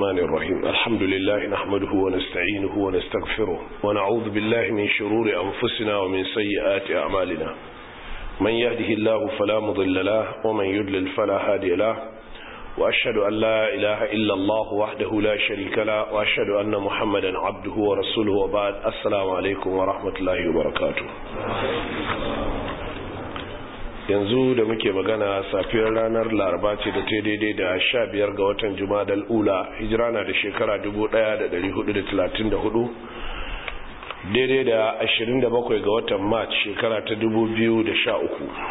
الرحمن الرحيم الحمد لله نحمده ونستعينه ونستغفره ونعوذ بالله من شرور أنفسنا ومن سيئات أعمالنا من يهده الله فلا مضل له ومن يضلل فلا هادي له وأشهد أن لا إله إلا الله وحده لا شريك له وأشهد أن محمدا عبده ورسوله وبعد السلام عليكم ورحمة الله وبركاته yanzu da muke magana safiyar ranar laraba ce da ta daidai da sha biyar ga watan jumadal ula hijira na da shekara 1434 daidai da 27 ga watan march shekara ta 2013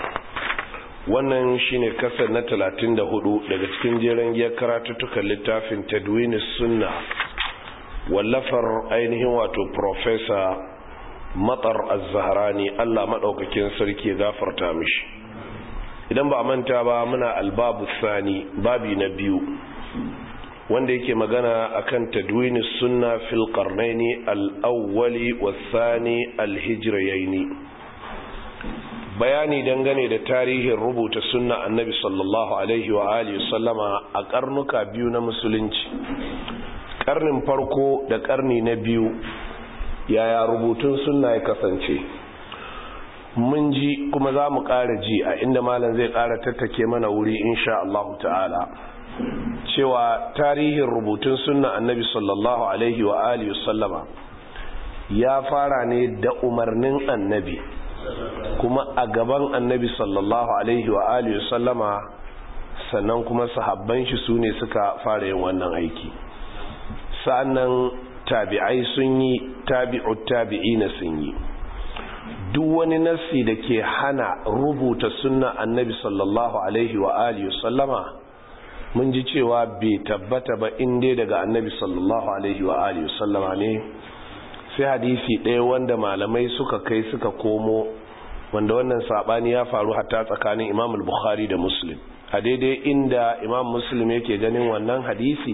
wannan shine kasar na 34 daga cikin jeren giyar karatuttukan littafin tadwinis sunna wallafar ainihin wato professor matsar az-zahrani Allah madaukakin sarki ya gafarta mishi idan ba manta ba muna albabu sani babi na biyu wanda yake magana akan tadwinis sunna fil qarnaini al-awwali was-thani al-hijrayaini bayani dangane da tarihin rubuta sunna annabi sallallahu alaihi wa alihi sallama a karnuka biyu na musulunci karnin farko da karni na biyu yaya rubutun sunna ya kasance mun ji kuma za mu ƙara ji a inda malam zai ƙara tattake mana wuri insha Allah ta'ala cewa tarihin rubutun sunna annabi sallallahu alaihi wa alihi sallama ya fara ne da umarnin annabi kuma a gaban annabi sallallahu alaihi wa alihi sallama sannan kuma sahabban shi su ne suka fara yin wannan aiki sa'annan tabi'ai sun yi tabi'ut tabi'ina sun yi duk wani nassi da ke hana rubuta sunna annabi sallallahu alaihi wa alihi sallama mun ji cewa bai tabbata ba inda daga annabi sallallahu alaihi wa alihi sallama ne sai hadisi ɗaya wanda malamai suka kai suka komo wanda wannan sabani ya faru hatta tsakanin imam al-bukhari da muslim a daidai inda imam muslim yake ganin wannan hadisi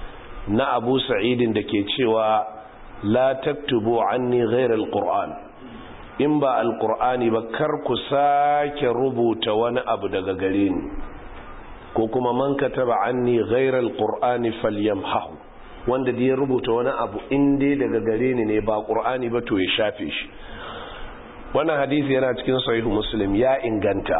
na abu sa'idin da ke cewa la taktubu anni ghayra al-qur'an in ba alkur'ani ba kar ku sake rubuta wani abu daga gare ni ko kuma man kataba anni ghayra alqur'ani falyamhahu wanda da ya rubuta wani abu in dai daga gare ni ne ba qur'ani ba to ya shafe shi wannan hadisi yana cikin sahihu muslim ya inganta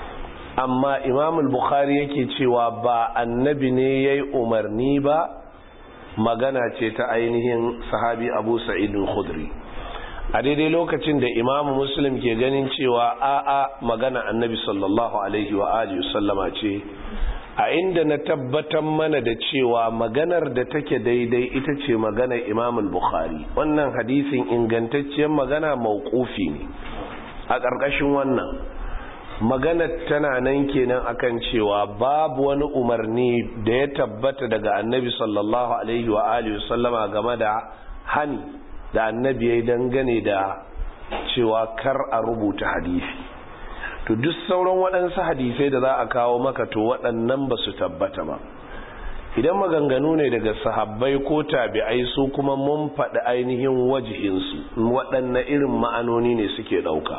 amma imam al-bukhari yake cewa ba annabi ne yayi umarni ba magana ce ta ainihin sahabi abu sa'id al-khudri a daidai lokacin da imamu muslim ke ganin cewa a'a magana annabi sallallahu alaihi wa alihi sallama ce a inda na tabbatar mana da cewa maganar da take daidai ita ce maganar imam bukhari wannan hadisin ingantacciyar magana mauqufi ne a ƙarƙashin wannan maganar tana nan kenan akan cewa babu wani umarni da ya tabbata daga annabi sallallahu alaihi wa alihi sallama game da hani da annabi ya yi dangane da cewa kar a rubuta hadisi to duk sauran waɗansu hadisai da za a kawo maka to waɗannan ba su tabbata ba idan maganganu ne daga sahabbai ko tabi'ai su kuma mun faɗi ainihin wajihinsu waɗanne irin ma'anoni ne suke ɗauka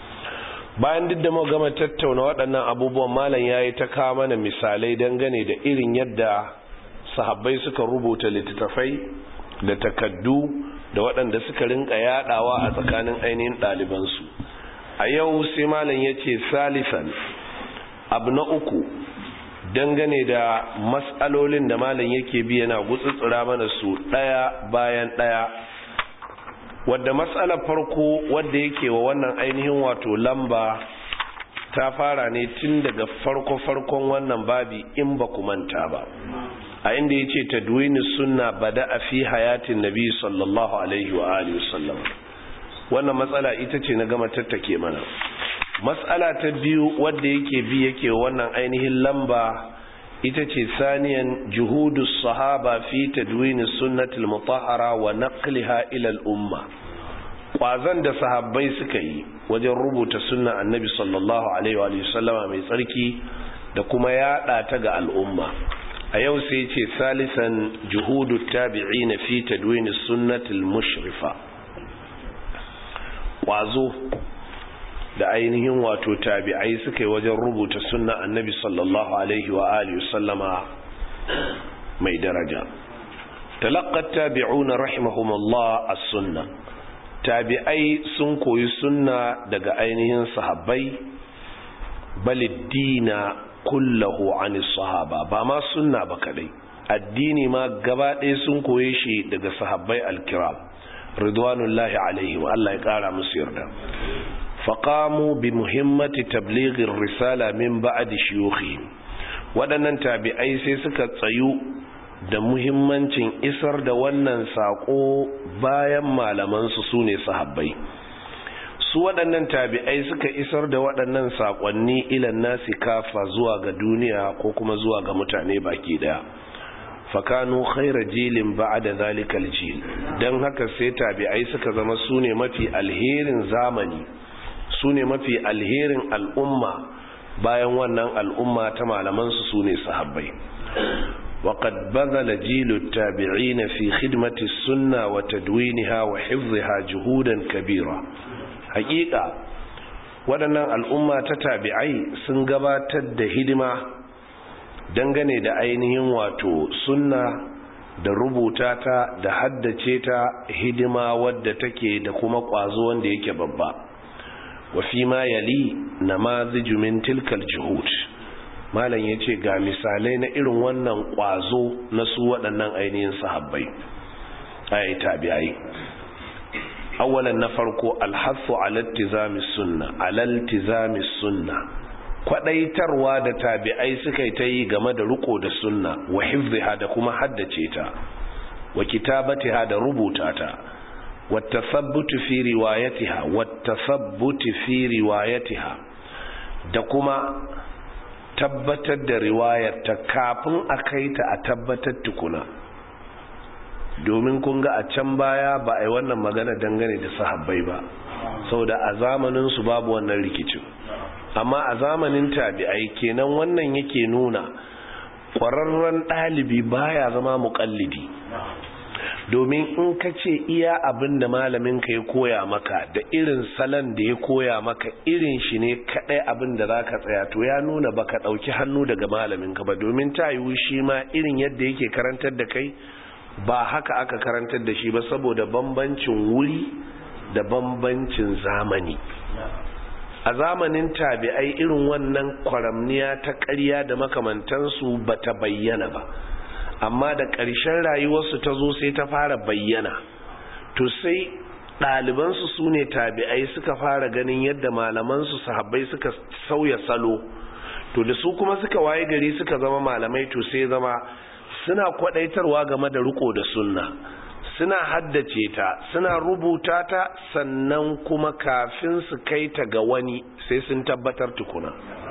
bayan duk da mu gama tattauna waɗannan abubuwan malam ya yi ta kawo mana misalai dangane da irin yadda sahabbai suka rubuta littattafai da takaddu da waɗanda suka rinka yadawa a tsakanin ainihin ɗalibansu a yau sai malam ya ce salisan abu na uku dangane da matsalolin da malam yake bi yana gutsutsura mana su ɗaya bayan ɗaya wadda matsalar farko wadda yake wa wannan ainihin wato lamba ta fara ne tun daga farko-farkon wannan babi in ba ku manta ba a inda ya ce tadwini sunna bada a fi hayatin nabi sallallahu alaihi wa alihi wasallam wannan matsala ita ce na gama tattake mana matsala ta biyu wadda yake bi yake wannan ainihin lamba ita ce saniyan juhudu sahaba fi tadwini sunnatul mutahhara wa naqliha ila al-umma kwazan da sahabbai suka yi wajen rubuta sunna annabi sallallahu alaihi wa sallama mai tsarki da kuma yada ta ga al'umma a yau sai ce salisan juhudu tabi'i na fi tadwini sunnatul mushrifa ƙwazo da ainihin wato tabi'ai suka yi wajen rubuta sunna annabi sallallahu alaihi wa alihi sallama mai daraja talaqqat tabi'una rahimahumullah as-sunnah tabi'ai sun koyi sunna daga ainihin sahabbai baliddina kullahu anis sahaba ba ma sunna ba kadai addini ma gaba ɗaya sun koye shi daga sahabbai alkiram ridwanullahi alaihim Allah ya kara musu yarda faqamu bi muhimmati tablighir risala min ba'di shuyukhihim waɗannan tabi'ai sai suka tsayu da muhimmancin isar da wannan sako bayan malaman su sune sahabbai su waɗannan tabi'ai suka isar da waɗannan saƙonni ilan nasi kafa zuwa ga duniya ko kuma zuwa ga mutane baki ɗaya fakanu khaira jilin ba'da zalikal jil dan haka sai tabi'ai suka zama sune mafi alherin zamani sune mafi alherin al'umma bayan wannan al'umma ta malaman su sune sahabbai وقد بذل جيل التابعين في خدمة السنة وتدوينها وحفظها جهودا كبيرة hakika waɗannan al'umma ta tabi'ai sun gabatar da hidima dangane da ainihin wato sunna da rubuta ta da haddace ta hidima wadda take da kuma ƙwazo wanda yake babba wa fi ma yali namaziju min tilkal juhud malam yace ga misalai na irin wannan ƙwazo na su waɗannan ainihin sahabbai ai tabi'ai awalan na farko alhassu alattizami sunna alaltizami sunna kwadaitarwa da tabi'ai suka ta yi game da riko da sunna wa hifziha da kuma haddace ta wa kitabatiha da rubuta ta wa tasabbutu fi riwayatiha wa tasabbutu fi riwayatiha da kuma tabbatar da riwayar ta kafin a kai ta a tabbatar tukuna domin kun ga a can baya ba a yi wannan magana dangane da sahabbai ba saboda a zamanin su babu wannan rikicin amma a zamanin tabi'ai kenan wannan yake nuna ƙwararren ɗalibi baya zama muƙallidi domin in ka ce iya abin da malamin ka ya koya maka da irin salon da ya koya maka irin shi ne kaɗai abin da za ka tsaya to ya nuna ba ka ɗauki hannu daga malamin ka ba domin ta yiwu shi ma irin yadda yake karantar da kai ba haka aka karantar da shi ba saboda bambancin wuri da bambancin zamani a zamanin tabi'ai irin wannan kwaramniya ta ƙarya da makamantansu ba ta bayyana ba amma da ƙarshen rayuwarsu ta zo sai ta fara bayyana to sai ɗalibansu su ne tabi'ai suka fara ganin yadda malamansu sahabbai suka sauya salo to da su kuma suka waye gari suka zama malamai to sai zama suna kwadaitarwa game da riko da sunna suna haddace ta suna rubuta ta sannan kuma kafin su kai ta ga wani sai sun tabbatar tukuna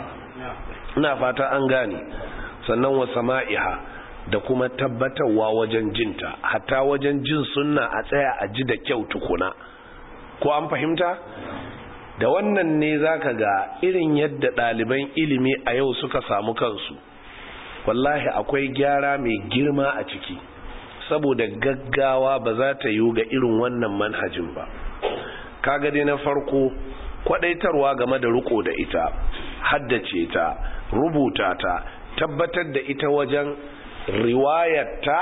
ina fata an gane sannan wa sama'iha da kuma tabbatarwa wajen jinta hatta wajen jin sunna a tsaya a ji da kyau tukuna ko an fahimta da wannan ne zaka ga irin yadda ɗaliban ilimi a yau suka samu kansu wallahi akwai gyara mai girma a ciki saboda gaggawa ba za ta yiwu ga irin wannan manhajin ba kaga dai na farko kwadaitarwa game da riko da ita haddace ta rubuta ta tabbatar da ita wajen riwayarta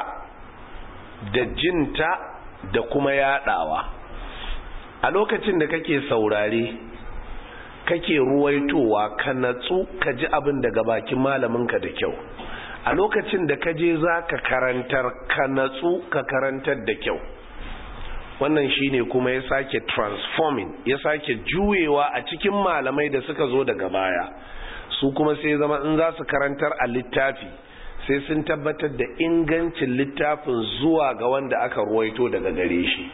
da jinta da kuma yadawa a lokacin da kake saurare kake ruwaitowa ka natsu ka ji abin daga bakin malaminka da kyau a lokacin da ka je za ka karantar ka natsu ka karantar da kyau wannan shine kuma ya sake transforming ya sake juyewa a cikin malamai da suka zo daga baya su kuma sai zama in za su karantar a littafi sai sun tabbatar da ingancin littafin zuwa ga wanda aka ruwaito daga gare shi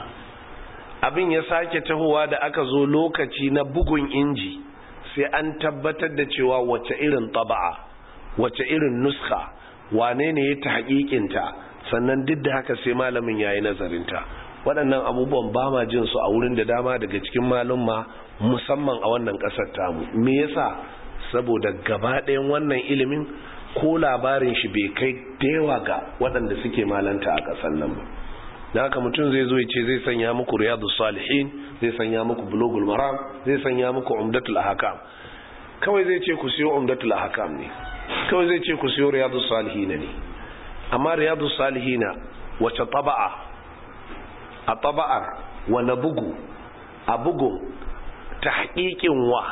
abin ya sake tahowa da aka zo lokaci na bugun inji sai an tabbatar da cewa wace irin taba'a wace irin nuska wane ne ya ta haƙiƙinta sannan duk da haka sai malamin ya yi nazarinta waɗannan abubuwan ba ma jin su a wurin da dama daga cikin malumma musamman a wannan ƙasar tamu me yasa saboda gaba ɗayan wannan ilimin ko labarin shi bai kai da yawa ga waɗanda suke malanta a ƙasar nan ba da haka mutum zai zo ya ce zai sanya muku riyadu salihin zai sanya muku bulogul maram zai sanya muku umdatul ahkam kawai zai ce ku siyo umdatul ahkam ne kawai zai ce ku siyo riyadu salihin ne amma riyadu salihin wace taba'a a taba'ar wane bugu a bugun ta haƙiƙin wa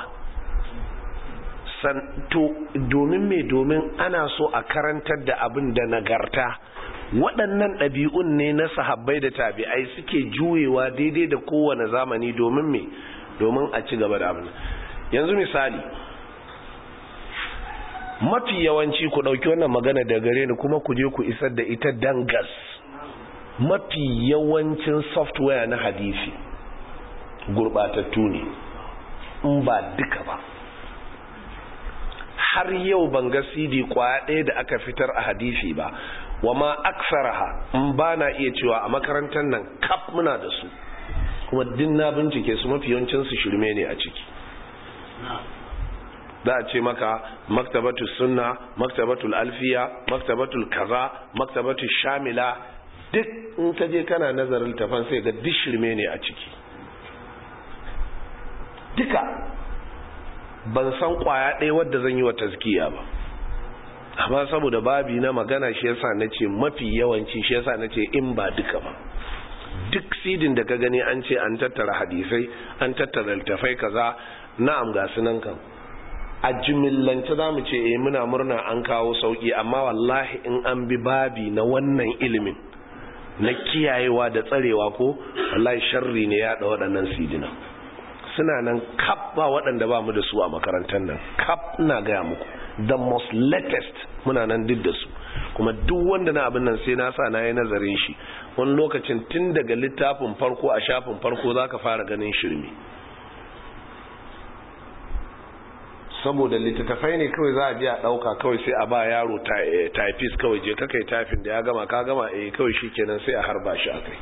to domin me domin ana so a karantar da abin da nagarta waɗannan ɗabi'un ne na sahabbai da tabi'ai suke juyewa daidai da kowane zamani domin me domin a ci gaba da abin yanzu misali mafi yawanci ku ɗauki wannan magana da gare ni kuma ku je ku isar da ita dangas mafi yawancin software na hadisi gurɓatattu ne in ba duka ba har yau ban ga cd kwaya ɗaya da aka fitar a hadisi ba wa ma aksaraha in ba na iya cewa a makarantar nan kaf muna da su kuma din na bincike su mafi yawancin su shirme ne a ciki za a ce maka maktabatu sunna maktabatul alfiya maktabatul kaza maktabatul shamila duk in ka je kana nazarin tafan sai ga duk shirme ne a ciki duka ban san kwaya ɗaya wadda zan yi wa tazkiya ba amma saboda babi na magana shi yasa na ce mafi yawanci shi yasa na ce in ba duka ba duk sidin da ka gani an ce an tattara hadisai an tattara littafai kaza na'am ga sunan kan a jimillance za mu ce eh muna murna an kawo sauki amma wallahi in an bi babi na wannan ilimin na kiyayewa da tsarewa ko wallahi sharri ne ya da waɗannan sidina suna nan kap ba waɗanda ba mu da su a makarantar nan kap na gaya muku the most latest muna nan duk da su kuma duk wanda na abin nan sai na sa na yi nazarin shi wani lokacin tun daga littafin farko a shafin farko za ka fara ganin shirme saboda littattafai ne kawai za a je a ɗauka kawai sai a ba yaro typist kawai je kakai typing da ya gama ka gama eh kawai shi kenan sai a harba shi a kai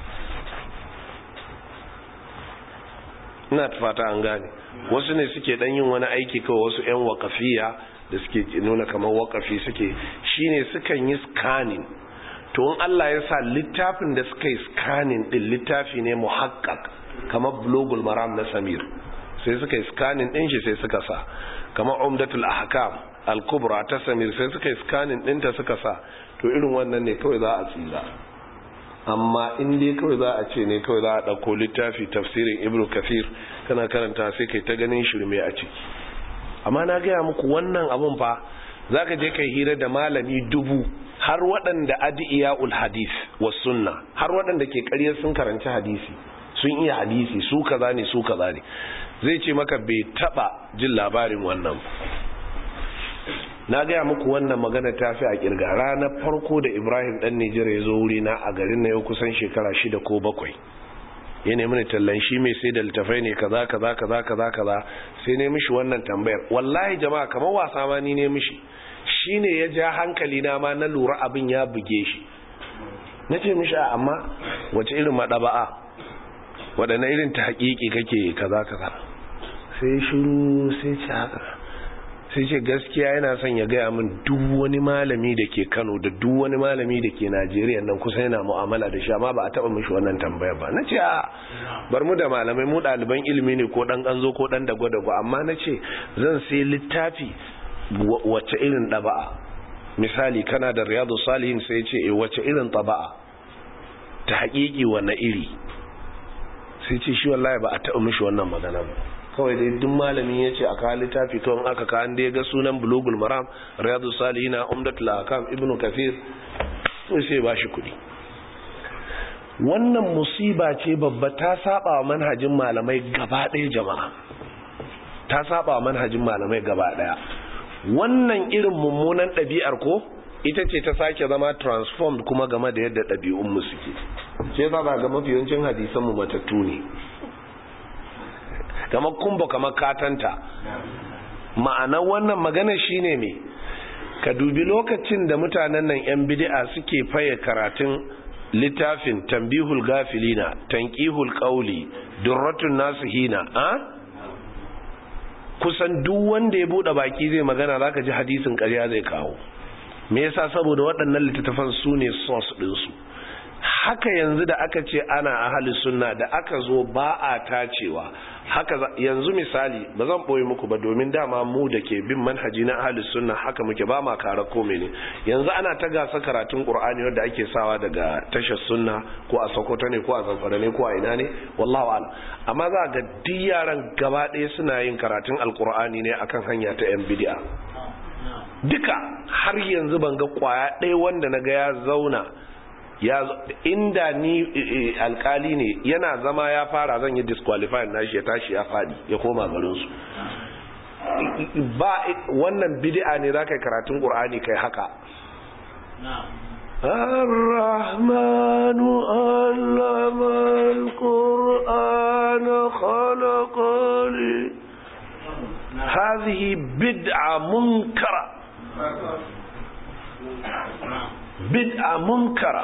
ina fata an gane wasu ne suke dan yin wani aiki kawai wasu 'yan wakafiya da suke nuna kamar wakafi suke shine sukan yi scanning to in Allah ya sa littafin da suka yi scanning din littafi ne muhakkak kamar blogul maram na samir sai suka yi scanning din shi sai suka sa kamar umdatul ahkam al-kubra ta samir sai suka yi scanning din ta suka sa to irin wannan ne kawai za a tsira amma in dai kawai za a ce ne kawai za a ɗauko littafi tafsirin ibnu kafir kana karanta sai kai ta ganin shirme a ciki amma na gaya muku wannan abun fa za ka je kai hira da malami dubu har waɗanda adi'iya'ul hadis wa sunna har waɗanda ke ƙaryar sun karanci hadisi sun iya hadisi su kaza ne su kaza ne zai ce maka bai taɓa jin labarin wannan na gaya muku wannan magana ta fi a kirga ranar farko da ibrahim dan nijar ya zo wuri na a garin na yau kusan shekara shida ko bakwai ya nemi ni tallan shi mai sai da littafai ne kaza kaza kaza kaza kaza sai ne mishi wannan tambayar wallahi jama'a kamar wasa ma ni ne mishi shine ya ja hankali na ma na lura abin ya buge shi na ce mishi a amma wace irin maɗaba'a waɗanne irin ta haƙiƙi kake kaza kaza sai shiru sai ce haka sai ce gaskiya yana son ya gaya min duk wani malami da ke kano da duk wani malami da ke najeriya nan kusa yana mu'amala da shi amma ba a taba mishi wannan tambayar ba na ce a bar mu da malamai mu ɗaliban ilimi ne ko ɗan ƙanzo ko ɗan dago-dago amma na ce zan sai littafi wacce irin ɗaba'a misali kana da riyadu salihin sai ce e wacce irin ɗaba'a ta haƙiƙi wanne iri sai ce shi wallahi ba a taɓa mishi wannan magana ba kawai dai duk malami ya ce a kawo littafi kawai aka kawo da ya ga sunan bulogul maram riyadu salihina umdatul akam ibnu kafir sai sai ba shi kuɗi wannan musiba ce babba ta saba wa manhajin malamai gaba ɗaya jama'a ta saba wa manhajin malamai gaba ɗaya wannan irin mummunan ɗabi'ar ko ita ce ta sake zama transformed kuma game da yadda ɗabi'unmu suke ce za ga mafi yawancin hadisanmu matattu ne kamar kumba kamar katanta ma'anar wannan magana shine me ka dubi lokacin da mutanen nan yan bid'a suke faye karatun littafin tambihul gafilina tanqihul qawli durratun nasihina a kusan duk wanda ya bude baki zai magana zaka ji hadisin ƙarya zai kawo me yasa saboda waɗannan littattafan su ne source ɗinsu haka yanzu da aka ce ana ahli sunna da aka zo ba a tacewa haka yanzu misali ba zan boye muku ba domin dama mu da ke bin manhaji na ahli sunna haka muke ba ma kara kome ne yanzu ana ta gasa karatun qur'ani wanda ake sawa daga tashar sunna ko a sokoto ne ko a zamfara ne ko a ina ne wallahu a'lam amma za ga duk yaran gaba ɗaya suna yin karatun alqur'ani ne akan hanya ta yan bid'a duka har yanzu ban ga kwaya ɗaya wanda na ga ya zauna ya inda ni alkali ne yana zama ya fara zan yi disqualify nashi ya tashi ya fadi ya koma garinsu ba wannan bid'a ne za ka yi karatun ƙur'ani kai haka الرحمن علم القرآن خلق لي هذه بدعة منكرة بدعة منكرة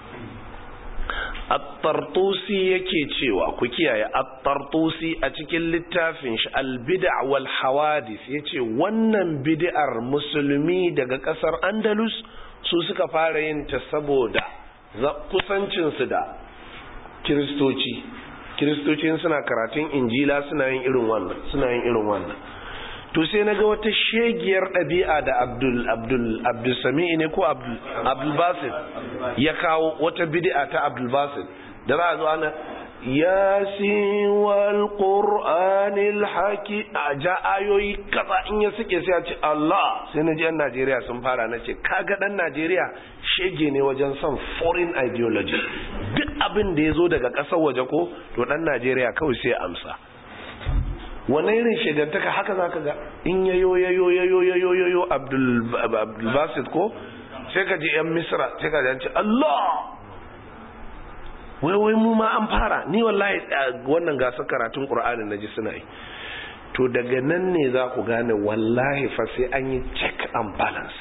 at-tartusi yake cewa ku kiyaye at-tartusi a cikin littafin shi al-bid'a wal hawadith yace wannan bid'ar musulmi daga kasar Andalus su suka fara yin ta saboda kusancin su da kristoci kristoci suna karatun injila suna yin irin wannan suna yin irin wannan to sai na ga wata shegiyar ɗabi'a da abdul abdul abdul sami'i ne ko abdul abdul basit ya kawo wata bid'a ta abdul basit da za a zo ana yasin wal qur'anil haki a ja ayoyi kaza in ya suke sai a ce Allah sai na ji yan Najeriya sun fara na ce kaga dan Najeriya shege ne wajen son foreign ideology duk abin da ya zo daga ƙasar waje ko to dan Najeriya kawai sai amsa wannan irin shegantaka haka za ka ga in yayo yayo yayo yayo yayo abdulbasit ko sai ka ji yan misra sai ka ji Allah wai wai mu ma an fara ni wallahi wannan gasar karatun qur'anin naji suna yi to daga nan ne za ku gane wallahi fa sai an yi check and balance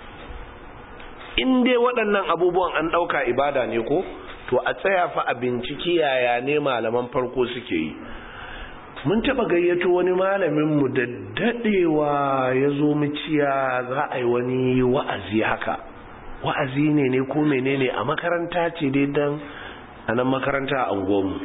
in dai waɗannan abubuwan an ɗauka ibada ne ko to a tsaya fa a binciki yaya ne malaman farko suke yi mun taba gayyato wani malaminmu da dadewa ya zo muciya za a yi wani wa'azi haka wa'azi ne ne ko menene a makaranta ce dai dan a nan makaranta a unguwanmu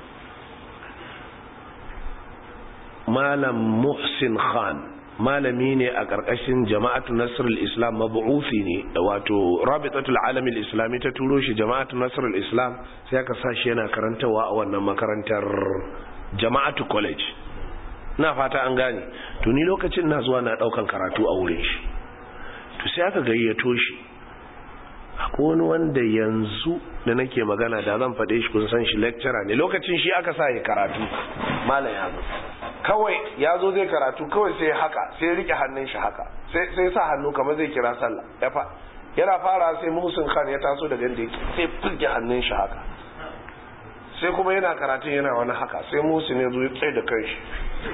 malam muhsin khan malami ne a ƙarƙashin jama'atu nasrul islam mabu'ufi ne wato rabitatul alamil islami ta turo shi jama'atu nasrul islam sai aka sa shi yana karantawa a wannan makarantar jama'atu college na fata an gane to ni lokacin na zuwa na daukan karatu a wurin shi to sai aka gayyato shi akwai wani wanda yanzu da nake magana da zan faɗe shi kun san shi lecturer ne lokacin shi aka sa ya karatu malam ya zo kawai ya zo zai karatu kawai sai haka sai rike hannun shi haka sai sa hannu kamar zai kira sallah ya fa yana fara sai muhsin khan ya taso daga inda yake sai furge hannun shi haka sai kuma yana karatun yana wani haka sai musu ne zuwa tsaye da kai shi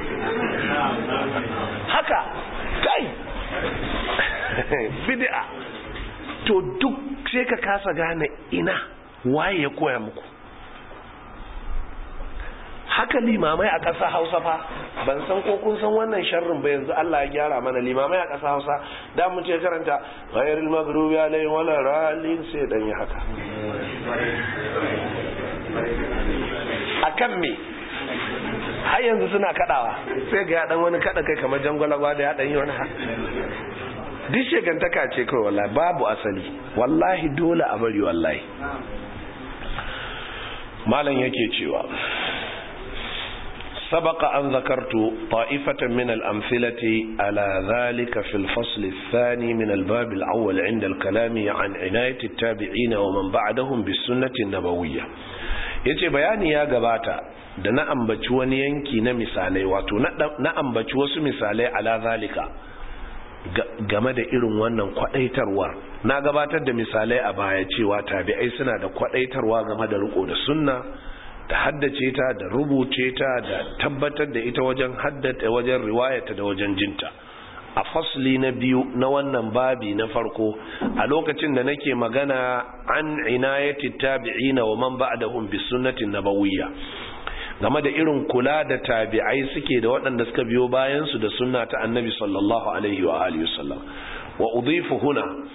haka kai bid'a to duk sai ka kasa gane ina waye ya koya muku haka limamai a ƙasa hausa fa ban san ko kun san wannan sharrin ba yanzu Allah ya gyara mana limamai a ƙasa hausa da mu ce karanta ghayril maghdubi alaihim wala ralin sai dan yi haka akan me har yanzu suna kadawa sai ga ya dan wani kada kai kamar jangwalagwa da ya dan yi wani ha duk shegantaka ce kawai wallahi babu asali wallahi dole a bari wallahi malam yake cewa سبق أن ذكرت طائفة من الأمثلة على ذلك في الفصل الثاني من الباب الأول عند الكلام عن عناية التابعين ومن بعدهم بالسنة النبوية yace bayani ya gabata da na ambaci wani yanki na misalai wato na ambaci wasu misalai ala zalika game da irin wannan kwadaitarwar na gabatar da misalai a baya cewa tabi'ai suna da kwadaitarwa game da riko da sunna da haddace ta da rubuce ta da tabbatar da ita wajen haddata wajen riwayata da wajen jinta a fasli na biyu na wannan babi na farko a lokacin da nake magana an inayati tabi'ina wa man ba'dahum bis sunnatin nabawiyya game da irin kula da tabi'ai suke da waɗanda suka biyo bayan su da sunna ta annabi sallallahu alaihi wa alihi wasallam wa udhifu huna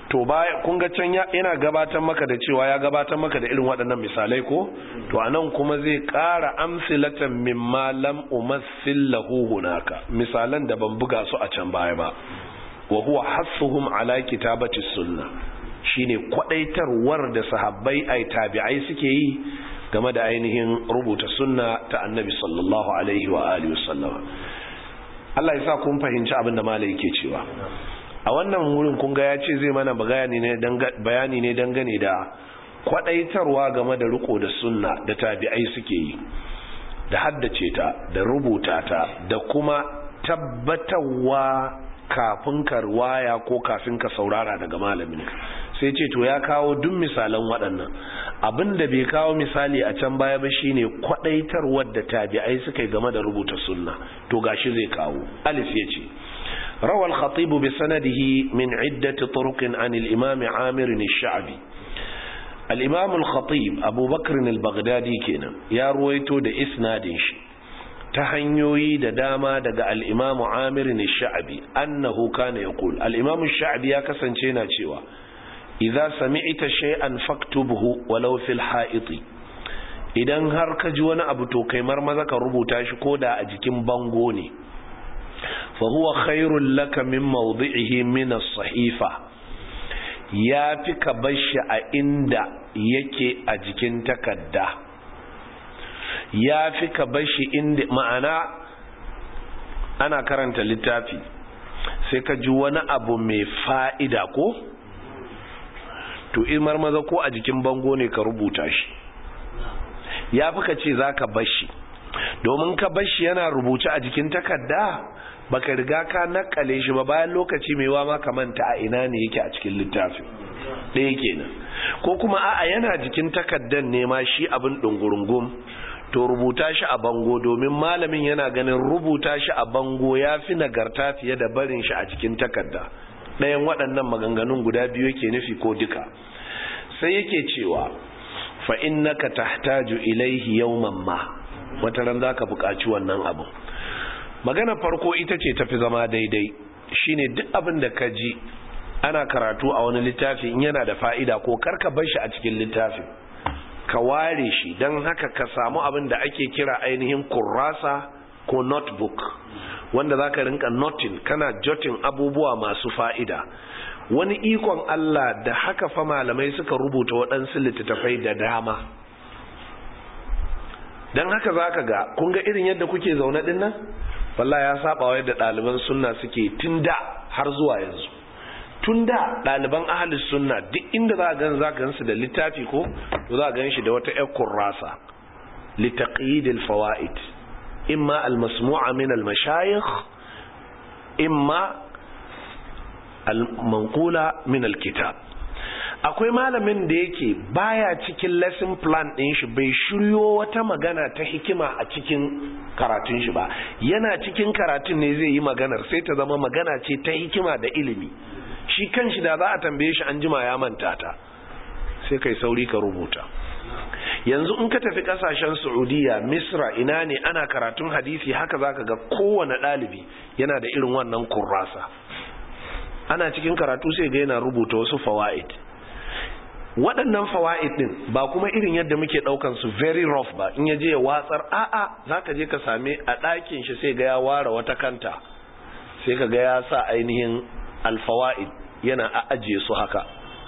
to baya kun ga can yana gabatar maka da cewa ya gabatar maka da irin waɗannan misalai ko to anan kuma zai ƙara amsilatan mimma lam umassil lahu hunaka misalan da ban buga su a can baya ba wa huwa hassuhum ala kitabati sunna shine kwadaitarwar da sahabbai ai tabi'ai suke yi game da ainihin rubuta sunna ta annabi sallallahu alaihi wa alihi wasallama Allah ya sa kun fahimci abin da malai yake cewa a wannan wurin kun ga ya ce zai mana bayani ne bayani ne dangane da kwadaitarwa game da riko da sunna da tabi'ai suke yi da haddace ta da rubuta ta da kuma tabbatarwa kafin ka waya ko kafin ka saurara daga malamin sai ce to ya kawo duk misalan waɗannan abinda bai kawo misali a can baya ba shine kwadaitarwar da tabi'ai suka yi game da rubuta sunna to gashi zai kawo alif yace روى الخطيب بسنده من عدة طرق عن الإمام عامر الشعبي الإمام الخطيب أبو بكر البغدادي كنا يا رويتو دا إسنادش تهنيوي دا داما دا الإمام عامر الشعبي أنه كان يقول الإمام الشعبي يا كسنشينا شوا إذا سمعت شيئا فاكتبه ولو في الحائط idan har ka ji wani abu to kai marmaza ka rubuta shi ko da a jikin bango ne فهو خير لك من موضعه من الصحيفة ya fi ka bashi a inda yake a jikin takarda ya fi ka bashi inda ma'ana ana karanta littafi sai ka ji wani abu mai fa'ida ko to imar maza ko a jikin bango ne ka rubuta shi ya fi ka ce za ka bashi domin ka bashi yana rubuce a jikin takarda baka riga ka nakale shi ba bayan lokaci mai wama ka manta a ina ne yake a cikin littafin ɗaya kenan ko kuma a'a yana jikin takaddan ne ma shi abin ɗungurungum to rubuta shi a bango domin malamin yana ganin rubuta shi a bango ya fi nagarta fiye da barin shi a cikin takadda ɗayan waɗannan maganganun guda biyu yake nufi ko duka sai yake cewa fa innaka tahtaju ilaihi yawman ma wata ran zaka buƙaci wannan abu magana farko ita ce tafi zama daidai shine duk abin da ka ji ana karatu a wani littafi in yana da fa'ida ko karka bar shi a cikin littafin ka ware shi don haka ka samu abin da ake kira ainihin kurrasa ko notebook wanda za ka rinka notin kana jotin abubuwa masu fa'ida wani ikon Allah da haka fa malamai suka rubuta waɗansu littattafai da dama don haka za ka ga kun ga irin yadda kuke zaune ɗin nan wallah ya saba wa yadda ɗaliban sunna suke tun da har zuwa yanzu tun da ɗaliban ahalis sunna duk inda za a gan za gansu da littafi ko to za a gan shi da wata ƴar kurrasa litaqidil fawaid imma almasmu'a min almashayikh imma almanqula min alkitab akwai malamin da yake baya cikin lesson plan ɗin shi bai shiryo wata magana ta hikima a cikin karatun shi ba yana cikin karatun ne zai yi maganar sai ta zama magana ce ta hikima da ilimi shi kanshi da za a tambaye shi an jima ya manta ta sai kai sauri ka rubuta yanzu in ka tafi kasashen saudiya misra ina ne ana karatun hadisi haka zaka ga kowane ɗalibi yana da irin wannan kurrasa ana cikin karatu sai ga yana rubuta wasu fawaid waɗannan fawa'id ɗin ba kuma irin yadda muke ɗaukan su very rough ba in ya je ya watsar a'a za ka je ka same a ɗakin shi sai ga ya ware wata kanta sai ka ga ya sa ainihin alfawa'id yana a ajiye su haka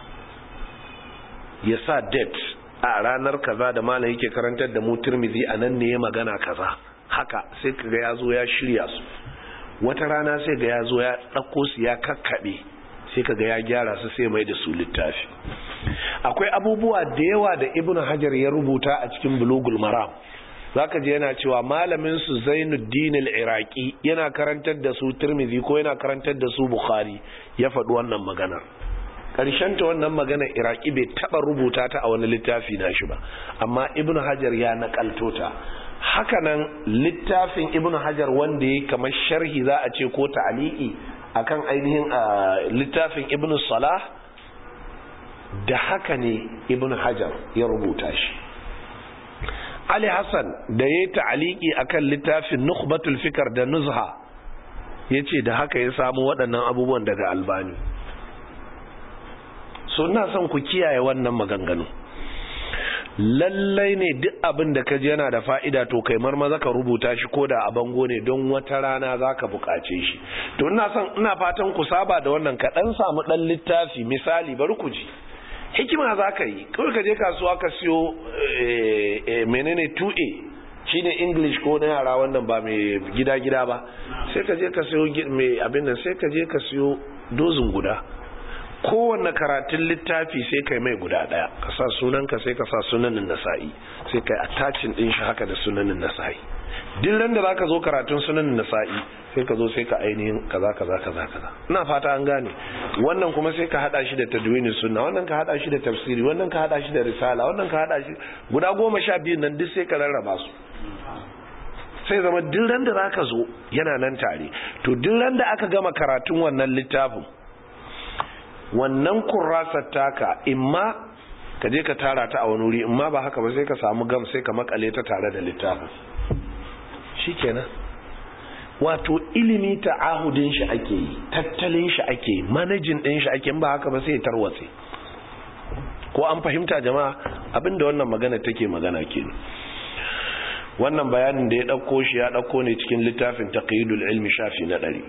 ya sa date a ranar kaza da malam yake karantar da mu turmizi a nan ne ya magana kaza haka sai ka ga ya zo ya shirya su wata rana sai ga ya zo ya ɗauko su ya kakkaɓe sai ka ga ya gyara su sai mai da su littafi akwai abubuwa da yawa da ibnu hajar ya rubuta a cikin bulugul maram zaka je yana cewa malamin su zainuddin al-iraqi yana karantar da su tirmidhi ko yana karantar da su bukhari ya faɗi wannan maganar karshen ta wannan maganar iraqi bai taba rubuta ta a wani littafi na shi ba amma ibnu hajar ya nakalto ta hakanan littafin ibnu hajar wanda ya kamar sharhi za a ce ko ta'aliki akan ainihin littafin ibnu salah da haka ne ibn hajar ya rubuta shi ali hassan da ya yi ta'aliki akan littafin nukhbatul fikar da nuzha ya ce da haka ya samu waɗannan abubuwan daga albani so ina son ku kiyaye wannan maganganu lallai ne duk abin da ka ji yana da fa'ida to kai marmaza ka rubuta shi ko da a bango ne don wata rana za ka buƙace shi to ina son ina fatan ku saba da wannan ka ɗan samu ɗan littafi misali bari ku ji hikima za ka yi kawai ka je kasuwa ka siyo menene 2a shi ne english ko na yara wannan ba mai gida-gida ba sai ka je ka siyo mai abin nan sai ka je ka siyo dozin guda kowanne karatun littafi sai kai mai guda daya ka sa sunanka sai ka sa sunanin nasa'i sai kai attachin din shi haka da sunanin nasa'i duk ran da zaka zo karatun sunanin nasa'i sai ka zo sai ka ainihin kaza kaza kaza kaza ina fata an gane wannan kuma sai ka hada shi da tadwini sunna wannan ka hada shi da tafsiri wannan ka hada shi da risala wannan ka hada shi guda goma sha biyu nan duk sai ka rarraba su sai zama duk ran da zaka zo yana nan tare to duk ran da aka gama karatun wannan littafin wannan kurrasar taka imma ka je ka tara ta a wani wuri imma ba haka ba sai ka samu gam sai ka makale ta tare da littafin shikenan wato ilimi ta'ahudin shi ake yi tattalin shi ake yi manajin din shi ake ba haka ba sai tarwatse ko an fahimta jama'a abinda wannan magana take magana kenan wannan bayanin da ya dauko shi ya dauko ne cikin littafin taqyidul ilmi shafi na 100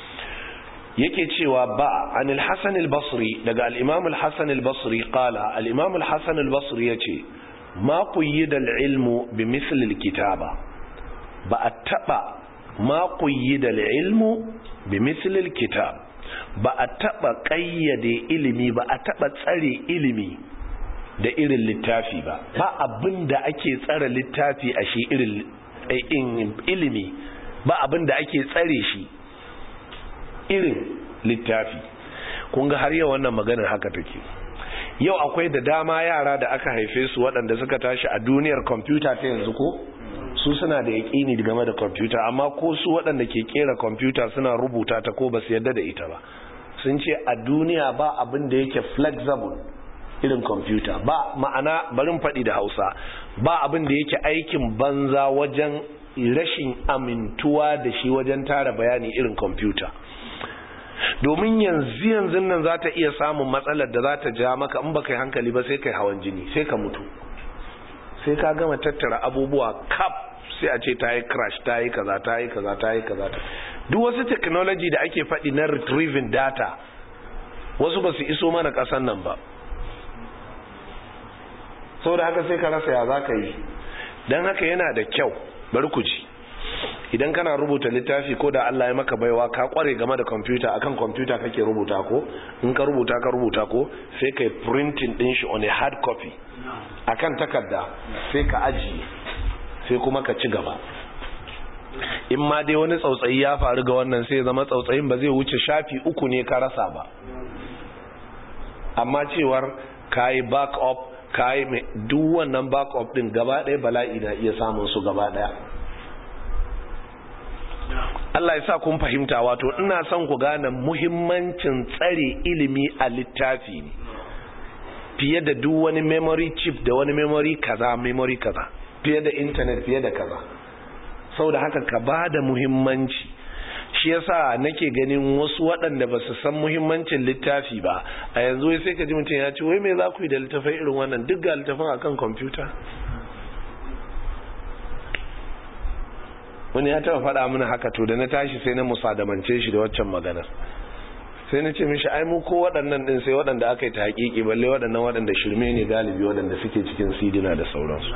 yake cewa ba an al-hasan al-basri daga al-imam al-hasan al-basri qala al-imam al-hasan al-basri yace ma quyida al-ilmu bi misli al-kitaba ba a taba ma quyida al-ilmu bi misli al-kitab ba a taba kayyade ilimi ba a taba tsare ilimi da irin littafi ba ba abinda ake tsare littafi a shi irin ilimi ba abinda ake tsare shi irin littafi kun ga har yau wannan maganar haka take yau akwai da dama yara da aka haife su waɗanda suka tashi a duniyar kwamfuta ta yanzu ko su suna da yaƙini game da kwamfuta amma ko su waɗanda ke kera kwamfuta suna rubuta ta ko ba su yadda da ita ba sun ce a duniya ba abin da yake flexible irin kwamfuta ba ma'ana barin faɗi da hausa ba abin da yake aikin banza wajen rashin amintuwa da shi wajen tara bayani irin kwamfuta domin yanzu yanzu nan za ta iya samun matsalar da za ta ja maka in baka yi hankali ba sai kai hawan jini sai ka mutu sai ka gama tattara abubuwa kap sai a ce ta yi crash ta yi kaza ta yi kaza ta yi kaza duk wasu technology da ake faɗi na retrieving data wasu ba su iso mana ƙasan nan ba sau da haka sai ka rasa ya za ka yi don haka yana da kyau bari ku ji idan kana rubuta littafi ko da Allah ya maka baiwa ka kware game da kwamfuta akan kwamfuta kake rubuta ko in ka rubuta ka rubuta ko sai kai printing din shi on a hard copy akan takarda sai ka ajiye sai kuma ka ci gaba in ma dai wani tsautsayi ya faru ga wannan sai zama tsautsayin ba zai wuce shafi uku ne ka rasa ba amma cewar kayi back up kayi mai duk wannan back up din gaba ɗaya bala'i na iya samun su gaba ɗaya Allah ya sa kun fahimta wato ina son ku gane muhimmancin tsare ilimi a littafi ne fiye da duk wani memory chip da wani memory kaza memory kaza fiye da internet fiye da kaza saboda haka ka ba da muhimmanci shi yasa nake ganin wasu waɗanda ba su san muhimmancin littafi ba a yanzu sai ka ji mutum ya ce wai me za ku yi da littafai irin wannan duk ga littafin akan kwamfuta wani ya taba faɗa mana haka to da na tashi sai na musadamance shi da waccan maganar sai na ce mishi ai mu ko waɗannan ɗin sai waɗanda aka yi ta haƙiƙi balle waɗannan waɗanda shirme ne galibi waɗanda suke cikin sidina da sauransu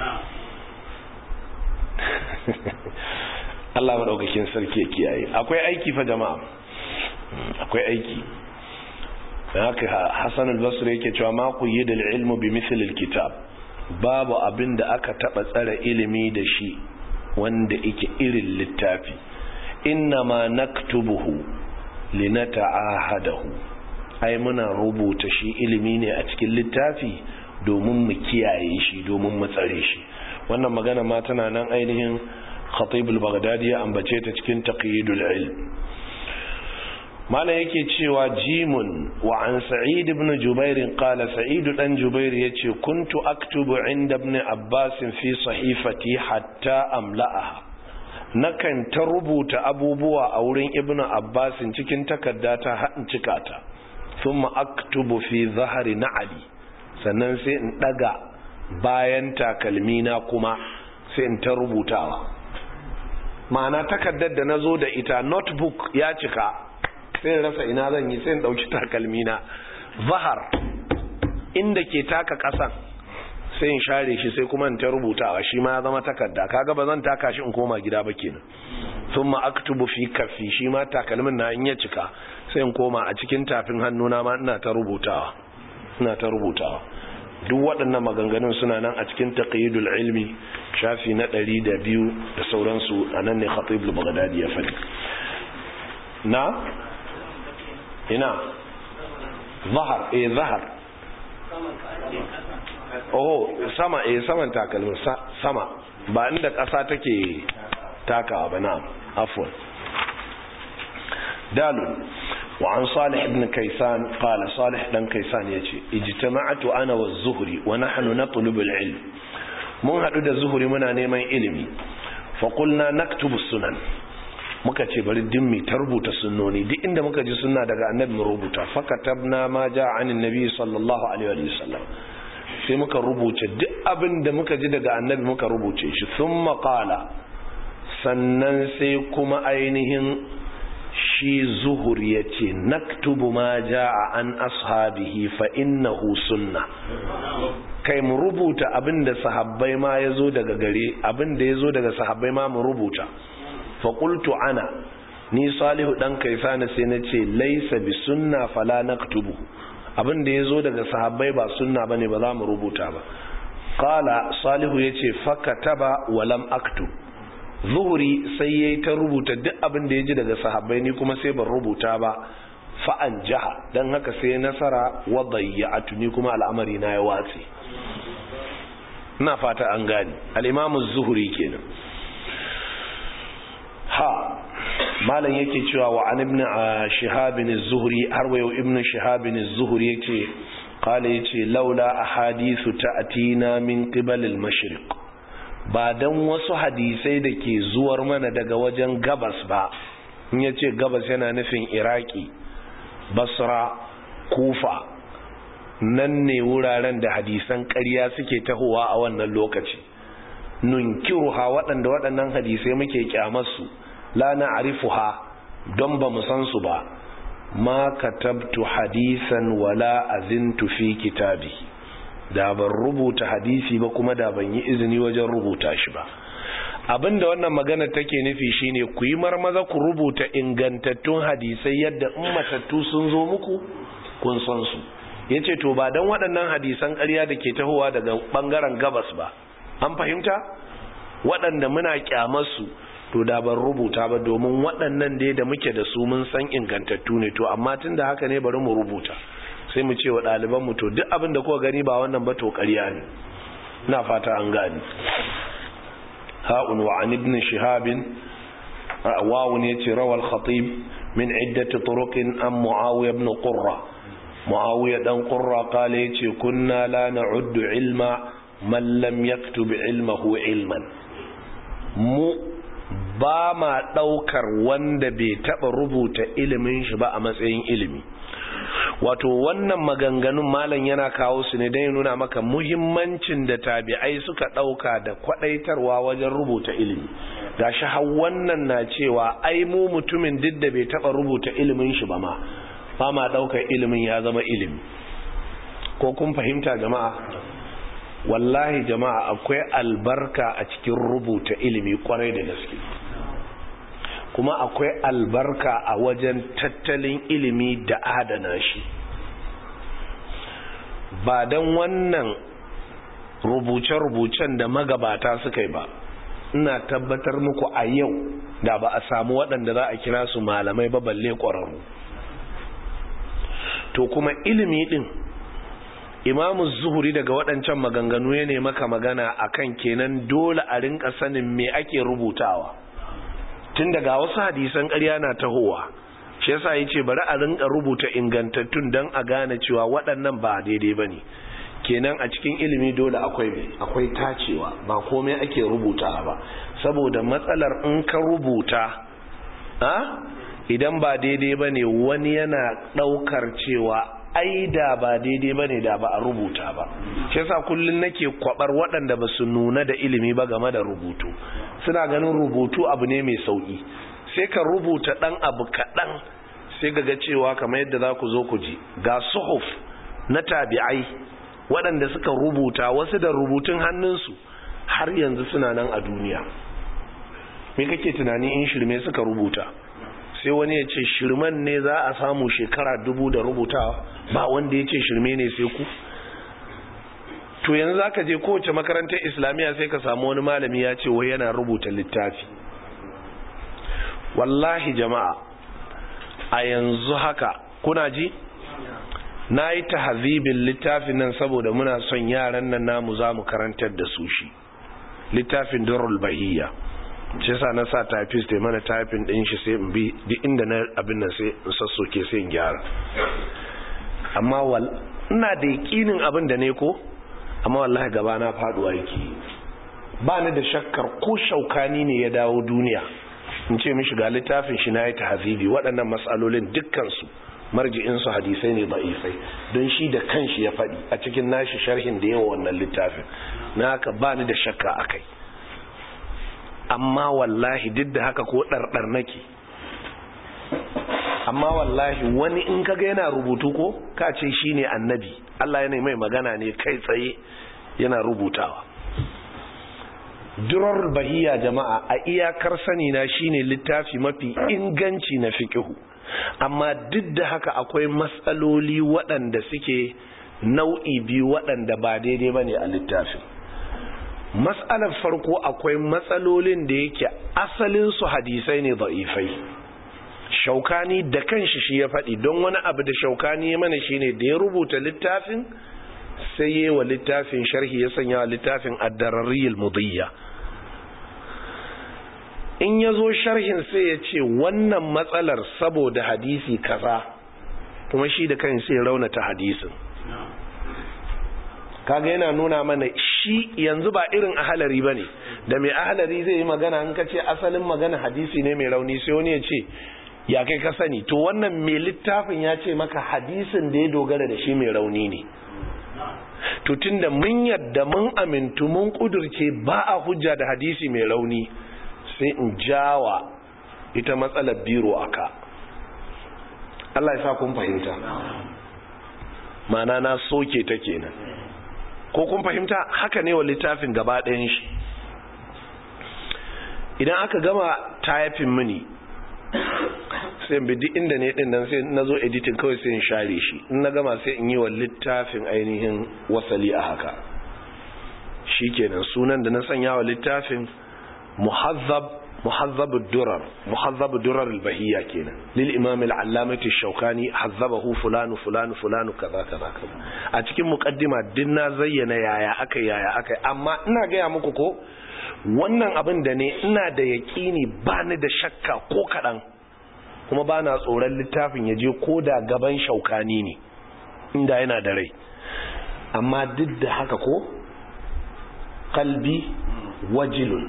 Allah maɗaukakin sarki ya kiyaye akwai aiki fa jama'a akwai aiki haka Hassan al-Basri yake cewa ma ku yi da ilmu bi mithlil kitab babu abin da aka taba tsara ilimi da shi wanda yake irin littafi inna ma naktubuhu linata'ahadahu ai muna rubuta shi ilimi ne a cikin littafi domin mu kiyaye shi domin mu tsare shi wannan magana ma tana nan ainihin khatib al-baghdadi ya ambace ta cikin taqyidul ilm malam yake cewa jimun wa an sa'id ibn jubair qala sa'id dan jubair yace kuntu aktubu inda ibn abbas fi sahifati hatta amla'aha nakan ta rubuta abubuwa a wurin ibn abbas cikin takarda ta hadin cikata thumma aktubu fi zahari na'ali sannan sai in daga bayan takalmina kuma sai in ta rubutawa ma'ana takardar da na zo da ita notebook ya cika sai rasa ina zan yi sai in ɗauki takalmina zahar inda ke taka ƙasan sai in share shi sai kuma in ta rubutawa shi ma ya zama takarda kaga ba zan taka shi in koma gida ba kenan thumma aktubu fi kaffi shi ma takalmin na in ya cika sai in koma a cikin tafin hannuna ma ina ta rubutawa ina ta rubutawa duk waɗannan maganganun suna nan a cikin taqyidul ilmi shafi na ɗari da biyu da sauransu a nan ne khatib al-baghdadi ya faɗi na ina zahar eh zahar oh sama eh saman takalmin sama ba inda ƙasa take takawa ba na afwan dalil وعن صالح بن كيسان قال صالح بن كيسان يجي اجتمعت أنا والزهري ونحن نطلب العلم mun haɗu da zuhuri muna neman ilimi faƙulna naktubu sunan muka ce bari dimmi ta rubuta sunnoni duk inda muka ji sunna daga annabi mu rubuta fakatabna ma ja anin nabi sallallahu alaihi wa sallam sai muka rubuce duk abin da muka ji daga annabi muka rubuce shi thumma qala sannan sai kuma ainihin shi zuhur ya ce naktubu ma ja'a an ashabihi fa innahu sunna kai mu rubuta abinda sahabbai ma yazo daga gare abinda yazo daga sahabbai ma mu rubuta fa qultu ana ni salihu dan kaisana sai na ce laysa bi sunna fala naktubu abinda yazo daga sahabbai ba sunna bane ba za mu rubuta ba qala salihu yace fakataba wa lam aktub zuhuri sai ya yi ta rubuta duk abin da ya ji daga sahabbai ni kuma sai ban rubuta ba fa'an jaha don haka sai nasara wadayya a tuni kuma al'amari na ya watsi ina fata an gani al'imamu zuhuri kenan ha malam yake cewa wa an ibn shihabin zuhuri har wayo ibn shihabin zuhuri yake kala yace laula ahadithu ta'tina min qibal al-mashriq ba don wasu hadisai da ke zuwar mana daga wajen gabas ba in ya ce gabas yana nufin iraki basra kufa nan ne wuraren da hadisan ƙarya suke tahowa a wannan lokaci nunkiruha waɗanda waɗannan hadisai muke kyamarsu la na arifuha don ba mu san su ba ma katabtu hadisan wala azintu fi kitabi da ban rubuta hadisi ba kuma da ban yi izini wajen rubuta shi ba abinda wannan magana take nufi shine ku yi marmaza ku rubuta ingantattun hadisai yadda in matattu sun zo muku kun san su yace to ba dan waɗannan hadisan ƙarya da ke tahowa daga bangaren gabas ba an fahimta waɗanda muna kyamar su to da ban rubuta ba domin waɗannan dai da muke da su mun san ingantattu ne to amma tunda haka ne bari mu rubuta sai mu ce wa ɗalibanmu to duk abin da kuka gani ba wannan ba to ƙarya ne na fata an gani ha'un wa an ibn shihabin wawun yace rawal khatib min iddati turuqin an muawiya ibn qurra muawiya dan qurra qala yace kunna la na'uddu ilma man lam yaktub ilmahu ilman mu ba ma daukar wanda bai taba rubuta ilimin shi ba a matsayin ilimi wato wannan maganganun malam yana kawo su ne don nuna maka muhimmancin da tabi'ai suka ɗauka da kwaɗaitarwa wajen rubuta ilimi gashi har wannan na cewa ai mu mutumin duk da bai taɓa rubuta ilimin shi ba ma ba ma ɗaukar ilimin ya zama ilimi ko kun fahimta jama'a wallahi jama'a akwai albarka a cikin rubuta ilimi kwarai da gaske kuma akwai albarka a wajen tattalin ilimi da adana shi ba don wannan rubuce-rubucen da magabata suka yi ba ina tabbatar muku a yau da ba a samu waɗanda za a kira su malamai ba balle ƙwararru to kuma ilimi ɗin imamu zuhuri daga waɗancan maganganu ya ne maka magana akan kenan dole a rinka sanin me ake rubutawa tun daga wasu hadisan ƙarya na tahowa shi yasa yace bari a rinka rubuta ingantattun dan a gane cewa waɗannan ba daidai bane kenan a cikin ilimi dole akwai akwai tacewa ba komai ake rubuta ba saboda matsalar in ka rubuta a idan ba daidai ba ne wani yana ɗaukar cewa ai da ba daidai ba ne da ba a rubuta ba shi yasa kullum nake kwabar waɗanda ba su nuna da ilimi ba game da rubutu suna ganin rubutu abu ne mai sauƙi sai ka rubuta ɗan abu kaɗan sai ga ga cewa kamar yadda za ku zo ku ji ga suhuf na tabi'ai waɗanda suka rubuta wasu da rubutun hannunsu har yanzu suna nan a duniya me kake tunani in shirme suka rubuta sai wani ya ce shirman ne za a samu shekara dubu da rubutawa ba wanda ya ce shirme ne sai ku to yanzu za ka je kowace makarantar islamiyya sai ka samu wani malami ya ce wai yana rubuta littafi wallahi jama'a a yanzu haka kuna ji na yi tahazibin littafin nan saboda muna son yaran nan namu za mu karantar da su shi littafin durul bahiyya ce sa na sa typist ya mana typing din shi sai in bi duk inda na abin nan sai in sassoke sai in gyara amma wal ina da yakinin abin da ne ko amma wallahi gaba na faduwa yake ba ni da shakkar ko shaukani ne ya dawo duniya in ce mishi ga littafin shi na yi tahzibi waɗannan matsalolin dukkansu marji'insu hadisai ne da'ifai don shi da kanshi ya faɗi a cikin nashi sharhin da yawa wannan littafin na haka ba ni da shakka a kai amma wallahi duk da haka ko ɗarɗar nake amma wallahi wani in kaga yana rubutu ko ka ce shi ne annabi Allah yana mai magana ne kai tsaye yana rubutawa durar bahiya jama'a a iyakar sani na shine littafi mafi inganci na fiqihu amma duk da haka akwai matsaloli waɗanda suke nau'i biyu waɗanda ba daidai bane a littafin matsalar farko akwai matsalolin da yake asalin su hadisai ne da'ifai shaukani da kanshi shi ya faɗi don wani abu da shaukani ya mana shine da ya rubuta littafin sai yi wa littafin sharhi ya sanya wa littafin addararriyar mudiyya in ya zo sharhin sai ya ce wannan matsalar saboda hadisi kaza kuma shi da kan sai raunata hadisin kaga yana nuna mana shi yanzu ba irin ahalari ba ne da mai ahalari zai yi magana in ka ce asalin magana hadisi ne mai rauni sai wani ya ce ya kai ka sani to wannan mai littafin ya ce maka hadisin da ya dogara da shi mai rauni ne to tunda mun yadda mun amintu mun kudurce ba a hujja da hadisi mai rauni sai in jawa ita matsalar biro aka Allah ya sa kun fahimta mana na soke ta kenan ko kun fahimta haka ne wa littafin gaba ɗayan shi idan aka gama tayafin mini sai bi duk inda ne din nan sai na zo editing kawai sai in share shi in na gama sai in yi wa littafin ainihin wasali a haka shikenan sunan da na sanya wa littafin muhazzab muhazzab durar muhazzab durar al-bahiyya kenan lil imam al-allamati shaukani hazzabahu fulanu fulanu fulanu kaza kaza kaza a cikin muqaddima din na zayyana yaya aka yaya aka amma ina ga ya muku ko wannan abin da ne ina da yaƙini ba ni da shakka ko kaɗan kuma ba na tsoron littafin ya je ko da gaban shaukani ne inda yana da rai amma duk da haka ko kalbi wajilun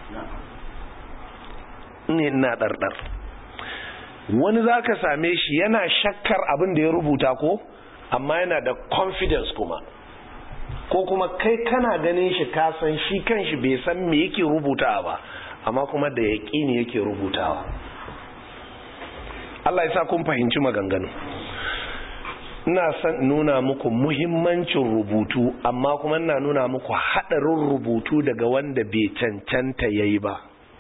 ne ina ɗarɗar wani za ka same shi yana shakkar abin da ya rubuta ko amma yana da confidence kuma ko kuma kai kana ganin shi kasan shi kanshi bai san me yake rubutawa ba amma kuma da yaƙini yake rubutawa Allah ya sa kun fahimci maganganu ina son nuna muku muhimmancin rubutu amma kuma ina nuna muku haɗarin rubutu daga wanda bai cancanta yayi ba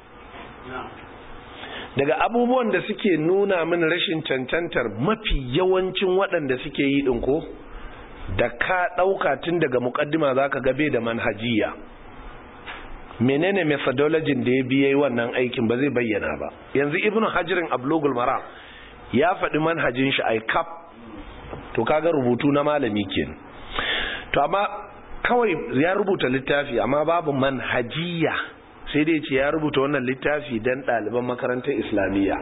daga abubuwan da suke nuna min rashin cancantar mafi yawancin waɗanda suke yi ɗin ko da ka ɗauka tun daga mukaddima za ka gabe da manhajiya menene methodology da ya biya wannan aikin ba zai bayyana ba yanzu ibn hajirin ablogul mara ya faɗi manhajin shi ai kap to kaga rubutu na malami kenan to amma kawai ya rubuta littafi amma babu manhajiya sai dai ce ya rubuta wannan littafi don ɗaliban makarantar islamiyya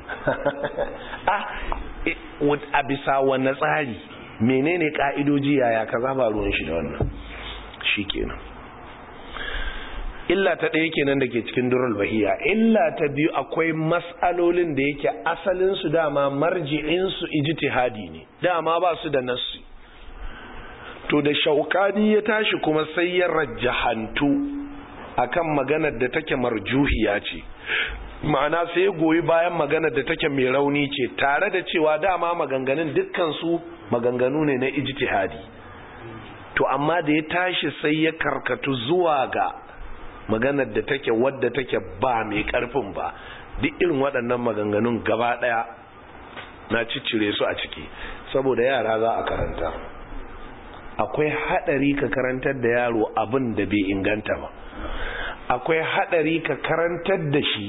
a bisa wanne tsari menene ka'idoji yaya kaza ba ruwan shi da wannan shikenan illa ta ɗaya kenan da ke cikin durul bahiya illa ta biyu akwai mas'alolin da yake asalinsu dama marji'insu ijtihadi ne dama ba su da nassi to da shaukani ya tashi kuma sai ya rajjahantu akan maganar da take marjuhiya ce ma'ana sai ya goyi bayan maganar da take mai rauni ce tare da cewa dama maganganun dukkansu maganganu ne na ijtihadi to amma da ya tashi sai ya karkatu zuwa ga maganar da take wadda take ba mai karfin ba duk irin waɗannan maganganun gaba ɗaya na ciccire su a ciki saboda yara za a karanta akwai haɗari ka karantar da yaro abin da bai inganta ba akwai haɗari ka karantar da shi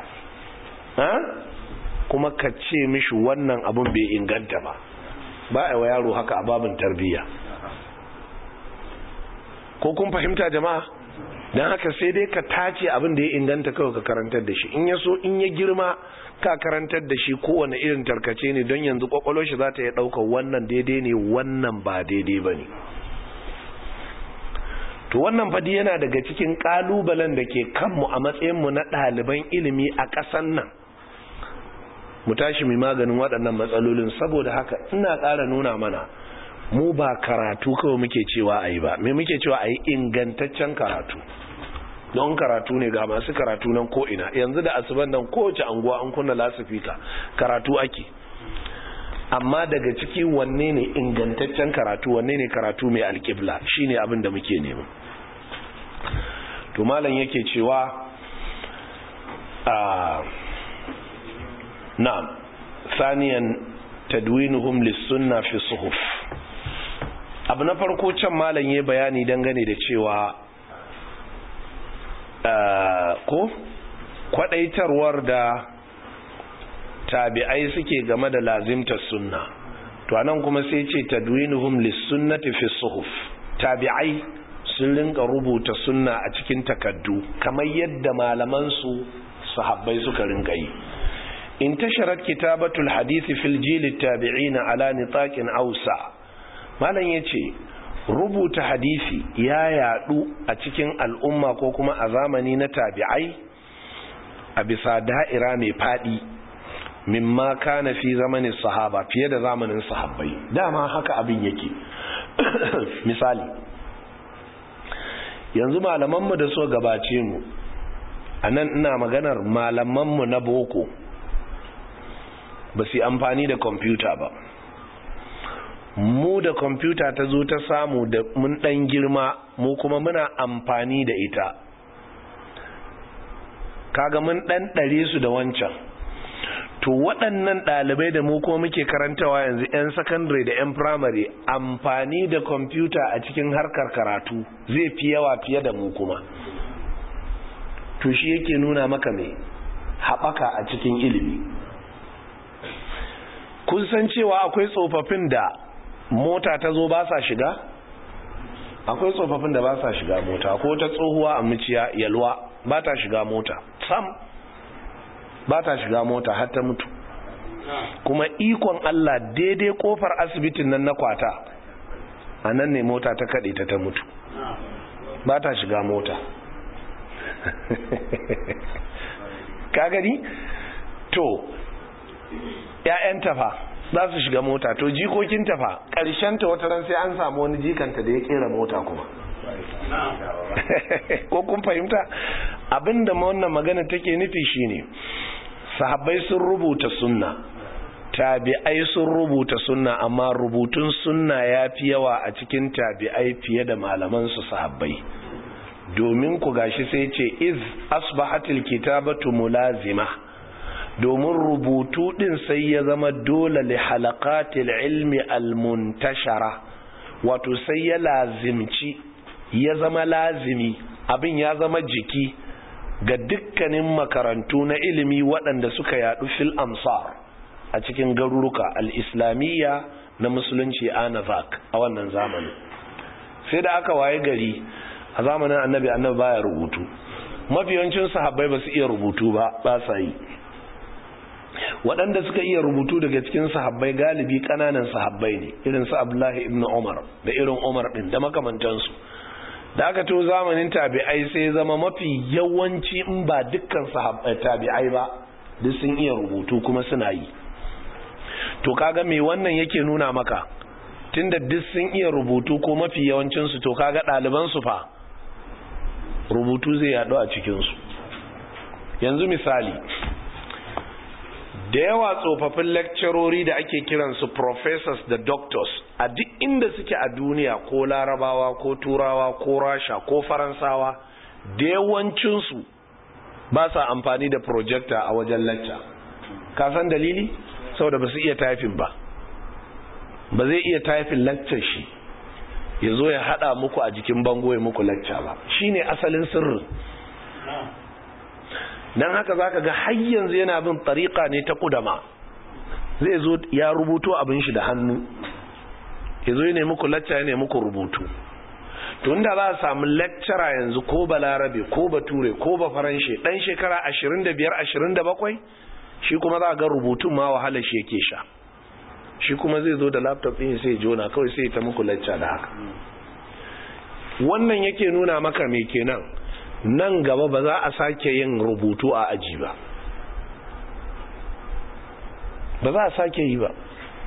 kuma ka ce mishi wannan abin bai inganta ba ba a wa yaro haka a babin tarbiyya ko kun fahimta jama'a don haka sai dai ka tace abin da ya inganta kawai ka karantar da shi in ya so in ya girma ka karantar da shi kowane irin tarkace ne don yanzu kwakwalo shi za ta yi ɗaukar wannan daidai ne wannan ba daidai ba ne to wannan fadi yana daga cikin ƙalubalen da ke kanmu a matsayinmu na ɗaliban ilimi a ƙasan nan mu tashi mai maganin waɗannan matsalolin saboda haka ina ƙara nuna mana mu ba karatu kawai muke cewa a yi ba me muke cewa a yi ingantaccen karatu don karatu ne ga masu karatu nan ko'ina yanzu da asuban nan kowace anguwa an kunna lasifika karatu ake amma daga ciki wanne ne ingantaccen karatu wanne ne karatu mai alƙibla shine abin da muke nema to malam yake cewa a na'am saniyan tadwinuhum lis-sunna fi suhuf abu na farko can malam ya bayani dangane da cewa ko kwadaitarwar da tabi'ai suke game da lazimtar sunna to anan kuma sai ce tadwinuhum lis-sunnati fi suhuf tabi'ai sun rinka rubuta sunna a cikin takaddu kamar yadda malaman su sahabbai suka rinka yi intasharat kitabatul hadisi fil jil tabi'in ala nitaqin awsa malam yace rubuta hadisi ya yadu a cikin al'umma ko kuma a zamani na tabi'ai a bisa da'ira mai fadi mimma kana fi zamanin sahaba fiye da zamanin sahabbai dama haka abin yake misali yanzu malamanmu da so gabace mu a nan ina maganar malamanmu na boko ba su amfani da kwamfuta ba mu da kwamfuta ta zo ta samu da mun dan girma mu kuma muna amfani da ita kaga mun dan dare su da wancan to waɗannan ɗalibai da mu kuma muke karantawa yanzu 'yan sakandare da 'yan firamare amfani da kwamfuta a cikin harkar karatu zai fi yawa fiye da mu kuma to shi yake nuna maka mai haɓaka a cikin ilimi kun san cewa akwai tsofaffin da mota ta zo ba sa shiga akwai tsofaffin da ba sa shiga mota ko ta tsohuwa a muciya yalwa ba ta shiga mota sam ba ta shiga mota har ta mutu kuma ikon Allah daidai kofar asibitin nan na kwata a nan ne mota ta kaɗe ta ta mutu ba ta shiga mota ka gani to ‘ya'yan tafa za su shiga mota to jikokin tafa ta wata ran sai an samu wani jikanta da ya kera mota kuma ko kun fahimta abinda wannan magana take nufi shine sahabbai sun rubuta sunna tabi'ai sun rubuta sunna amma rubutun sunna ya fi yawa a cikin tabi'ai fiye da malaman su sahabbai domin ku gashi sai ce iz asbahatil kitabatu mulazima domin rubutu din sai ya zama dole li halaqatil ilmi almuntashara wato sai ya lazimci ya zama lazimi abin ya zama jiki ga dukkanin makarantu na ilimi waɗanda suka yadu fil amsar a cikin garuruka al-islamiyya na musulunci anavak a wannan zamanin sai da aka waye gari a zamanin annabi annabi baya rubutu mafiyancin sahabbai ba su iya rubutu ba ba sa yi waɗanda suka iya rubutu daga cikin sahabbai galibi ƙananan sahabbai ne irin su abdullahi ibn umar da irin umar ɗin da makamantansu da aka to zamanin tabi'ai sai zama mafi yawanci in ba dukkan tabi'ai ba duk sun iya rubutu kuma suna yi to kaga me wannan yake nuna maka tunda duk sun iya rubutu ko mafi yawancinsu to kaga ɗalibansu fa rubutu zai yaɗu a cikinsu yanzu misali da yawa tsofaffin lecturori da ake kiransu professors da doctors a duk inda suke a duniya ko larabawa ko turawa ko rasha ko faransawa da yawancinsu ba sa amfani da projector a wajen lecture ka san dalili saboda ba su iya typing ba ba zai iya typing lecture shi ya zo ya hada muku a jikin bango ya muku lecture ba shine asalin sirrin don haka za ka ga har yanzu yana bin tariƙa ne ta kudama zai zo ya rubuto abin shi da hannu ya zo ya nemi ku lacca ya nemi ku rubutu to inda za a samu lecturer yanzu ko balarabe ko bature ko ba faranshe dan shekara 25 27 shi kuma za a ga rubutun ma wahala shi yake sha shi kuma zai zo da laptop ɗin sai jona kawai sai ta muku lacca da haka wannan yake nuna maka me kenan nan gaba ba za a sake yin rubutu a aji ba ba za a sake yi ba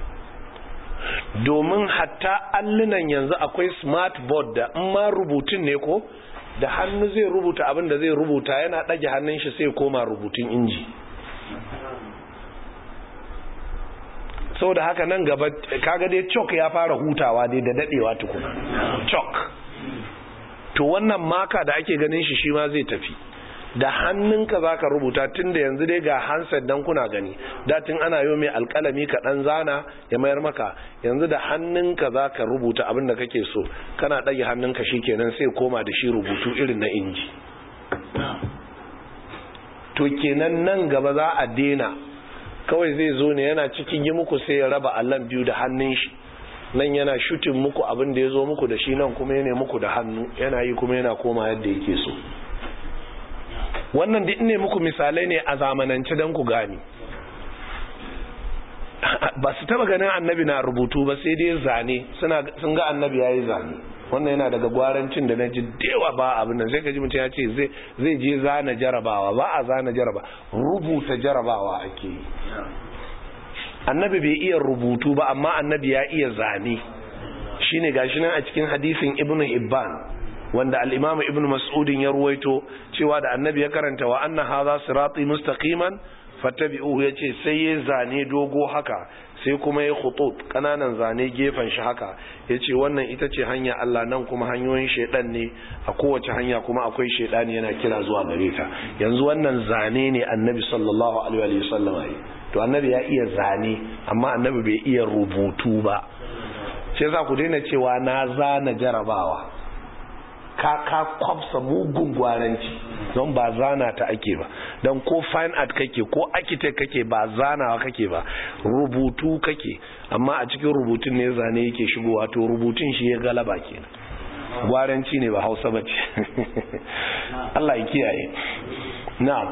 domin hatta allunan yanzu akwai smart board da in ma rubutun ne ko da hannu zai rubuta abin da zai rubuta yana ɗage hannun shi sai koma rubutun inji sau da haka nan gaba kaga dai chalk ya fara hutawa dai da daɗewa tukuna chalk to wannan maka da ake ganin shi shi ma zai tafi da hannunka za ka rubuta tun da yanzu dai ga handset don kuna gani datin ana yau mai alkalami ka ɗan zana ya mayar maka yanzu da hannunka za ka rubuta abin da kake so kana ɗage hannunka shi kenan sai koma da shi rubutu irin na inji to kenan nan gaba za a dena kawai zai zo ne yana cikin yi muku sai ya raba allon biyu da hannun shi nan yana shutin muku abin da ya zo muku da shi nan kuma yana muku da hannu yana yi kuma yana koma yadda yake so wannan duk ne muku misalai ne a zamanance don ku gani ba su taba ganin annabi na rubutu ba sai dai zane sun ga annabi ya yi zane wannan yana daga gwarancin da na ji dewa ba abin nan sai ka ji mutum ya ce zai je zana jarabawa ba a zana jaraba rubuta jarabawa ake yi annabi bai iya rubutu ba amma annabi ya iya zane shine gashi nan a cikin hadisin ibnu hibban wanda al-imam ibnu mas'udin ya ruwaito cewa da annabi ya karanta wa anna hadha sirati mustaqiman fattabi'uhu yace sai ya zane dogo haka sai kuma ya khutut kananan zane gefen shi haka yace wannan ita ce hanya Allah nan kuma hanyoyin shedan ne a kowace hanya kuma akwai shedani yana kira zuwa gare ta yanzu wannan zane ne annabi sallallahu alaihi wa sallam to annabi ya iya zane amma annabi bai iya rubutu ba sai za ku daina cewa na zana jarabawa ka ka kwafsa mugun gwaranci don ba zana ta ake ba don ko fine art kake ko architect kake ba zanawa kake ba rubutu kake amma a cikin rubutun ne zane yake shigowa to rubutun shi ya galaba kenan gwaranci ne ba hausa ba ce Allah ya kiyaye na'am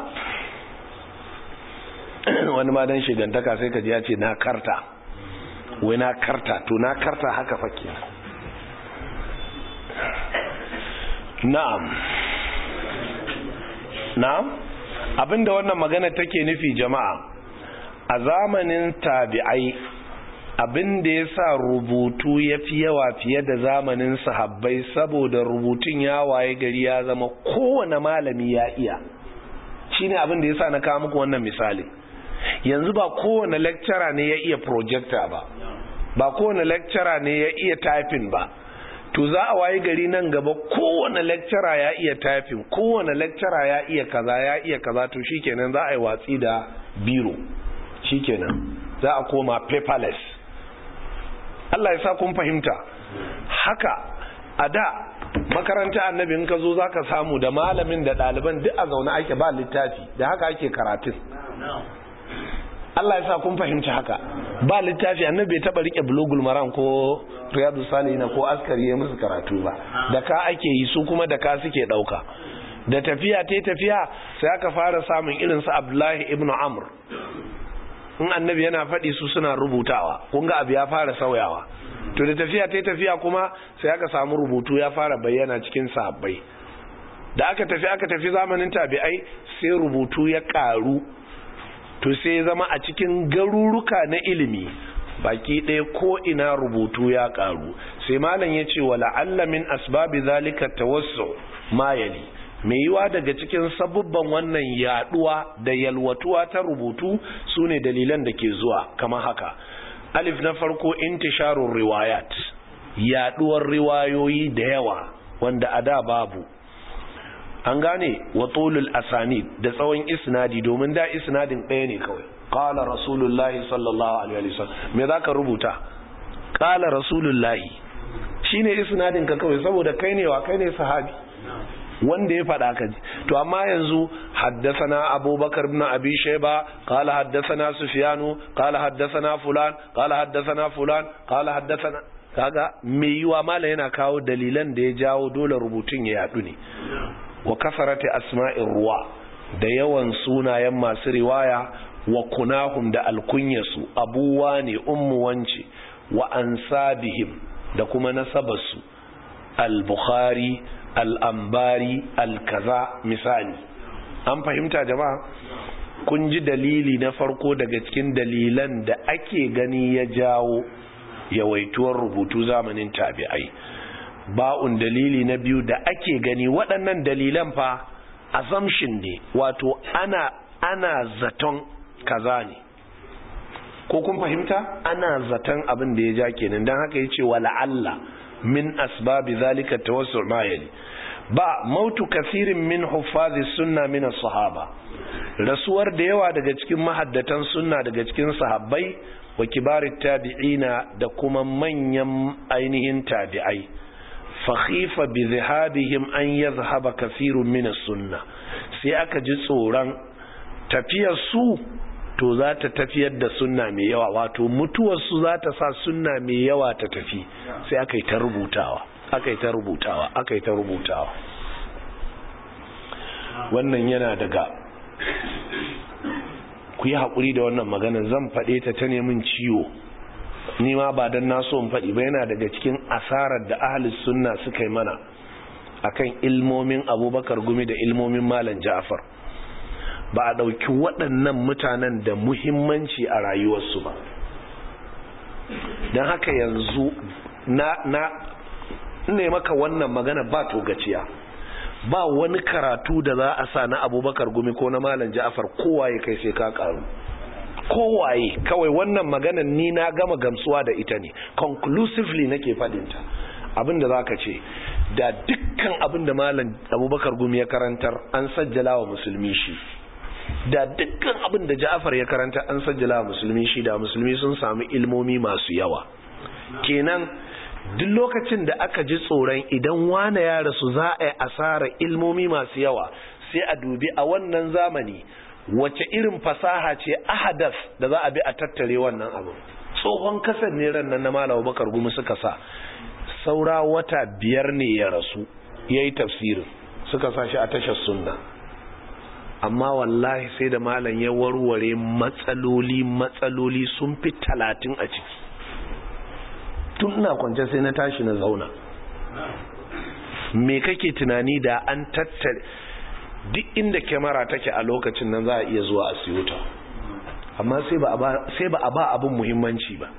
wani ma dan shigantaka sai ka ji ya ce na karta wai na karta to na karta haka fa kenan na'am na'am abinda wannan magana take nufi jama'a a zamanin tabi'ai abinda ya sa rubutu ya fi yawa fiye da zamanin sahabbai saboda rubutun ya waye gari ya zama kowane malami ya iya shine abinda ya sa na kawo muku wannan misali yanzu ba kowane lecturer ne ya iya projector ba ba kowane lecturer ne ya iya typing ba to za a waye gari nan gaba kowane lecturer ya iya typing kowane lecturer ya iya kaza ya iya kaza to shikenan za a yi watsi da biro shikenan za a koma paperless Allah ya sa kun fahimta haka a da makaranta annabi in ka zo za ka samu da malamin da ɗaliban duk a zaune ake ba littafi da haka ake karatun Allah ya sa kun fahimci haka ba littafi annabi bai taba rike bulugul maram ko riyadu salihina ko askari ya musu karatu ba da ka ake yi su kuma da ka suke dauka da tafiya ta tafiya sai aka fara samun irin su Abdullahi ibn Amr in annabi yana faɗi su suna rubutawa kun ga abu ya fara sauyawa to da tafiya ta tafiya kuma sai aka samu rubutu ya fara bayyana cikin sahabbai da aka tafi aka tafi zamanin tabi'ai sai rubutu ya ƙaru to sai ya zama a cikin garuruka na ilimi baki ɗaya ko ina rubutu ya ƙaru sai malam ya ce wa la'alla min asbabi zalika tawassu ma yali mai yiwa daga cikin sabubban wannan yaduwa da yalwatuwa ta rubutu su ne dalilan da ke zuwa kama haka alif na farko intisharun riwayat yaduwar riwayoyi da yawa wanda a da babu an gane wa tulul asani da tsawon isnadi domin da isnadin ɗaya ne kawai qala rasulullahi sallallahu alaihi wasallam me zaka rubuta qala rasulullahi shine isnadin ka kawai saboda kai ne wa kai ne sahabi wanda ya faɗa ka ji to amma yanzu haddasana abubakar ibn abi shayba qala haddasana sufyanu qala haddasana fulan qala haddasana fulan qala haddasana kaga me yiwa mala yana kawo dalilan da ya jawo dole rubutun ya yadu ne wa kasarati asma'ir ruwa da yawan sunayen masu riwaya wa kunahum da alkunyasu abuwa ne ummu wance wa ansabihim da kuma nasabarsu al-bukhari al'ambari al-kaza misali an fahimta jama'a kun ji dalili na farko daga cikin dalilan da ake gani ya jawo yawaituwar rubutu zamanin tabi'ai ba'un dalili na biyu da ake gani waɗannan dalilan fa assumption ne wato ana ana zaton kaza ne ko kun fahimta ana zaton abin da ya ja kenan don haka ya ce wa la'alla min asbabi zalika tawassu ma yali ba mautu kasirin min huffazi sunna min sahaba rasuwar da yawa daga cikin mahaddatan sunna daga cikin sahabbai wa kibarit tabi'ina da kuma manyan ainihin tabi'ai fakhifa bi zihabihim an yadhhaba kasirun min sunna sai aka ji tsoron tafiyar su to za ta tafiyar da sunna mai yawa wato mutuwarsu za ta sa sunna mai yawa ta tafi sai aka yi ta rubutawa aka yi ta rubutawa aka yi ta rubutawa wannan yana daga ku yi haƙuri da wannan magana zan faɗe ta ta nemin ciwo ni ma ba don naso in faɗi ba yana daga cikin asarar da ahalis sunna suka yi mana akan ilmomin abubakar gumi da ilmomin malam ja'far ba a ɗauki waɗannan mutanen da muhimmanci a rayuwarsu ba don haka yanzu na na ne maka wannan magana ba togaciya ba wani karatu da za a sa na abubakar gumi ko na malam ja'afar kowaye kai sai ka karu kowaye kawai wannan maganan ni na gama gamsuwa da ita ne conclusively nake fadinta abinda za ka ce da dukkan abinda malam abubakar gumi ya karantar an sajjala wa musulmi shi da dukkan abin da Ja'far ya karanta an sajjala musulmi shi da musulmi sun samu ilmomi masu yawa kenan duk lokacin da aka ji tsoron idan wane ya rasu za a yi asara ilmomi masu yawa sai a dubi a wannan zamani wace irin fasaha ce ahadas da za a bi a tattare wannan abu tsohon kasar ne ran nan na malawa bakar gumi suka sa saura wata biyar ne ya rasu ya yi tafsirin suka sa shi a tashar sunna amma wallahi sai da malam ya warware matsaloli matsaloli sun fi talatin a ciki tun ina kwance sai na tashi na zauna me kake tunani da an tattare duk inda kyamara take a lokacin nan za a iya zuwa a siyo ta amma sai ba a ba abin muhimmanci ba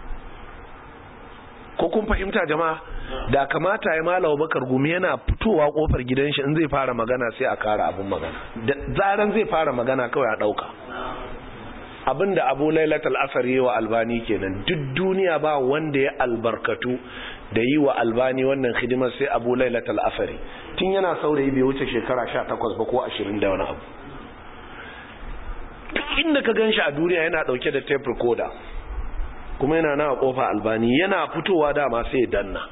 ko kun fahimta jama'a da kamata ya malawa bakar gumi yana fitowa kofar gidan shi in zai fara magana sai a kara abin magana da zaran zai fara magana kawai a dauka abinda abu lailatul asar yi wa albani kenan duk duniya ba wanda ya albarkatu da yi wa albani wannan hidimar sai abu lailatul asari tun yana saurayi bai wuce shekara 18 ba ko 20 da wani abu duk inda ka gan shi a duniya yana dauke da tape recorder kuma yana na kofa albani yana fitowa dama sai danna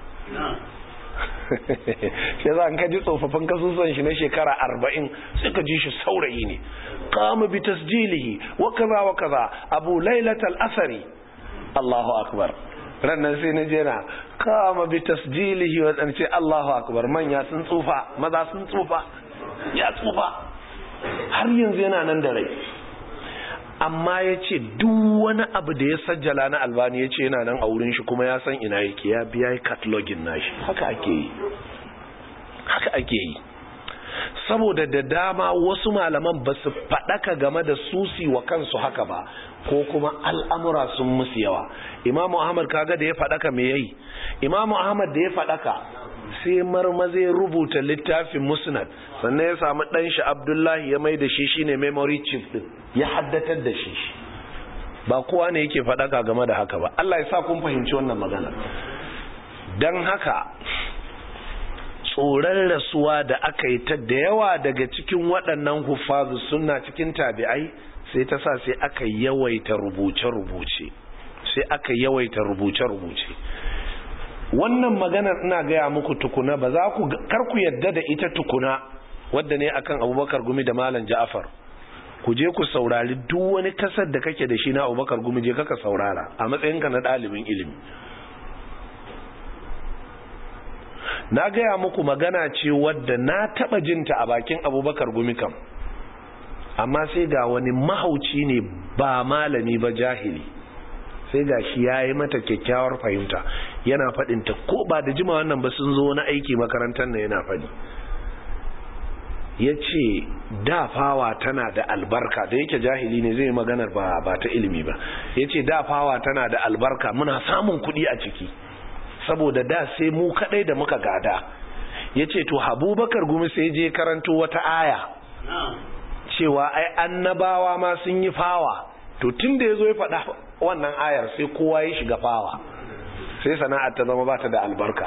shi za ka ji tsofaffin kasusan shi na shekara arba'in sai ka ji shi saurayi ne kama bi tasjilihi wa kaza wa kaza abu lailat al-asari Allahu akbar rannan sai na jena kama bi tasjilihi wa dan ce Allahu akbar manya sun tsufa maza sun tsufa ya tsufa har yanzu yana nan da rai amma ya ce duk wani abu da ya sajjala na albani ya ce yana nan a wurin shi kuma ya san ina yake ya biya katalogin nashi haka ake yi haka ake yi saboda da dama wasu malaman ba su faɗaka game da susi wa kansu haka ba ko kuma al'amura sun musu yawa imamu ahmad kaga da ya faɗaka me yayi imamu ahmad da ya faɗaka sai marmaze rubuta littafin musnad sannan ya samu ɗan shi abdullahi ya mai da shi shine memory chief din ya haddatar da shi ba kowa ne yake faɗaka game da haka ba Allah ya sa kun fahimci wannan magana don haka tsoron rasuwa da aka yi ta da yawa daga cikin waɗannan hufazu suna cikin tabi'ai sai ta sa sai aka yawaita rubuce-rubuce sai aka yawaita rubuce-rubuce wannan maganar ina gaya muku tukuna ba za ku kar ku yadda da ita tukuna wadda ne akan abubakar gumi da malam ja'afar ku je ku saurari duk wani kasar da kake da shi na abubakar gumi je kaka saurara a matsayinka na ɗalibin ilimi na gaya muku magana ce wadda na taɓa jinta a bakin abubakar gumi kam amma sai ga wani mahauci ne ba malami ba jahili sai ga shi ya yi mata kyakkyawar fahimta yana faɗinta ko ba da jima wannan ba sun zo wani aiki makarantar na yana faɗi ya ce dafawa tana da albarka da yake jahili ne zai maganar ba, ba ta ilimi ba ya ce dafawa tana da albarka muna samun kuɗi a ciki saboda da sai mu kaɗai da muka gada ya ce to habubakar gumi sai je karanto wata aya cewa ai annabawa ma sun yi fawa to tun da ya zo ya faɗa wannan ayar sai kowa ya shiga fawa sai sana'ar ta zama ba ta da albarka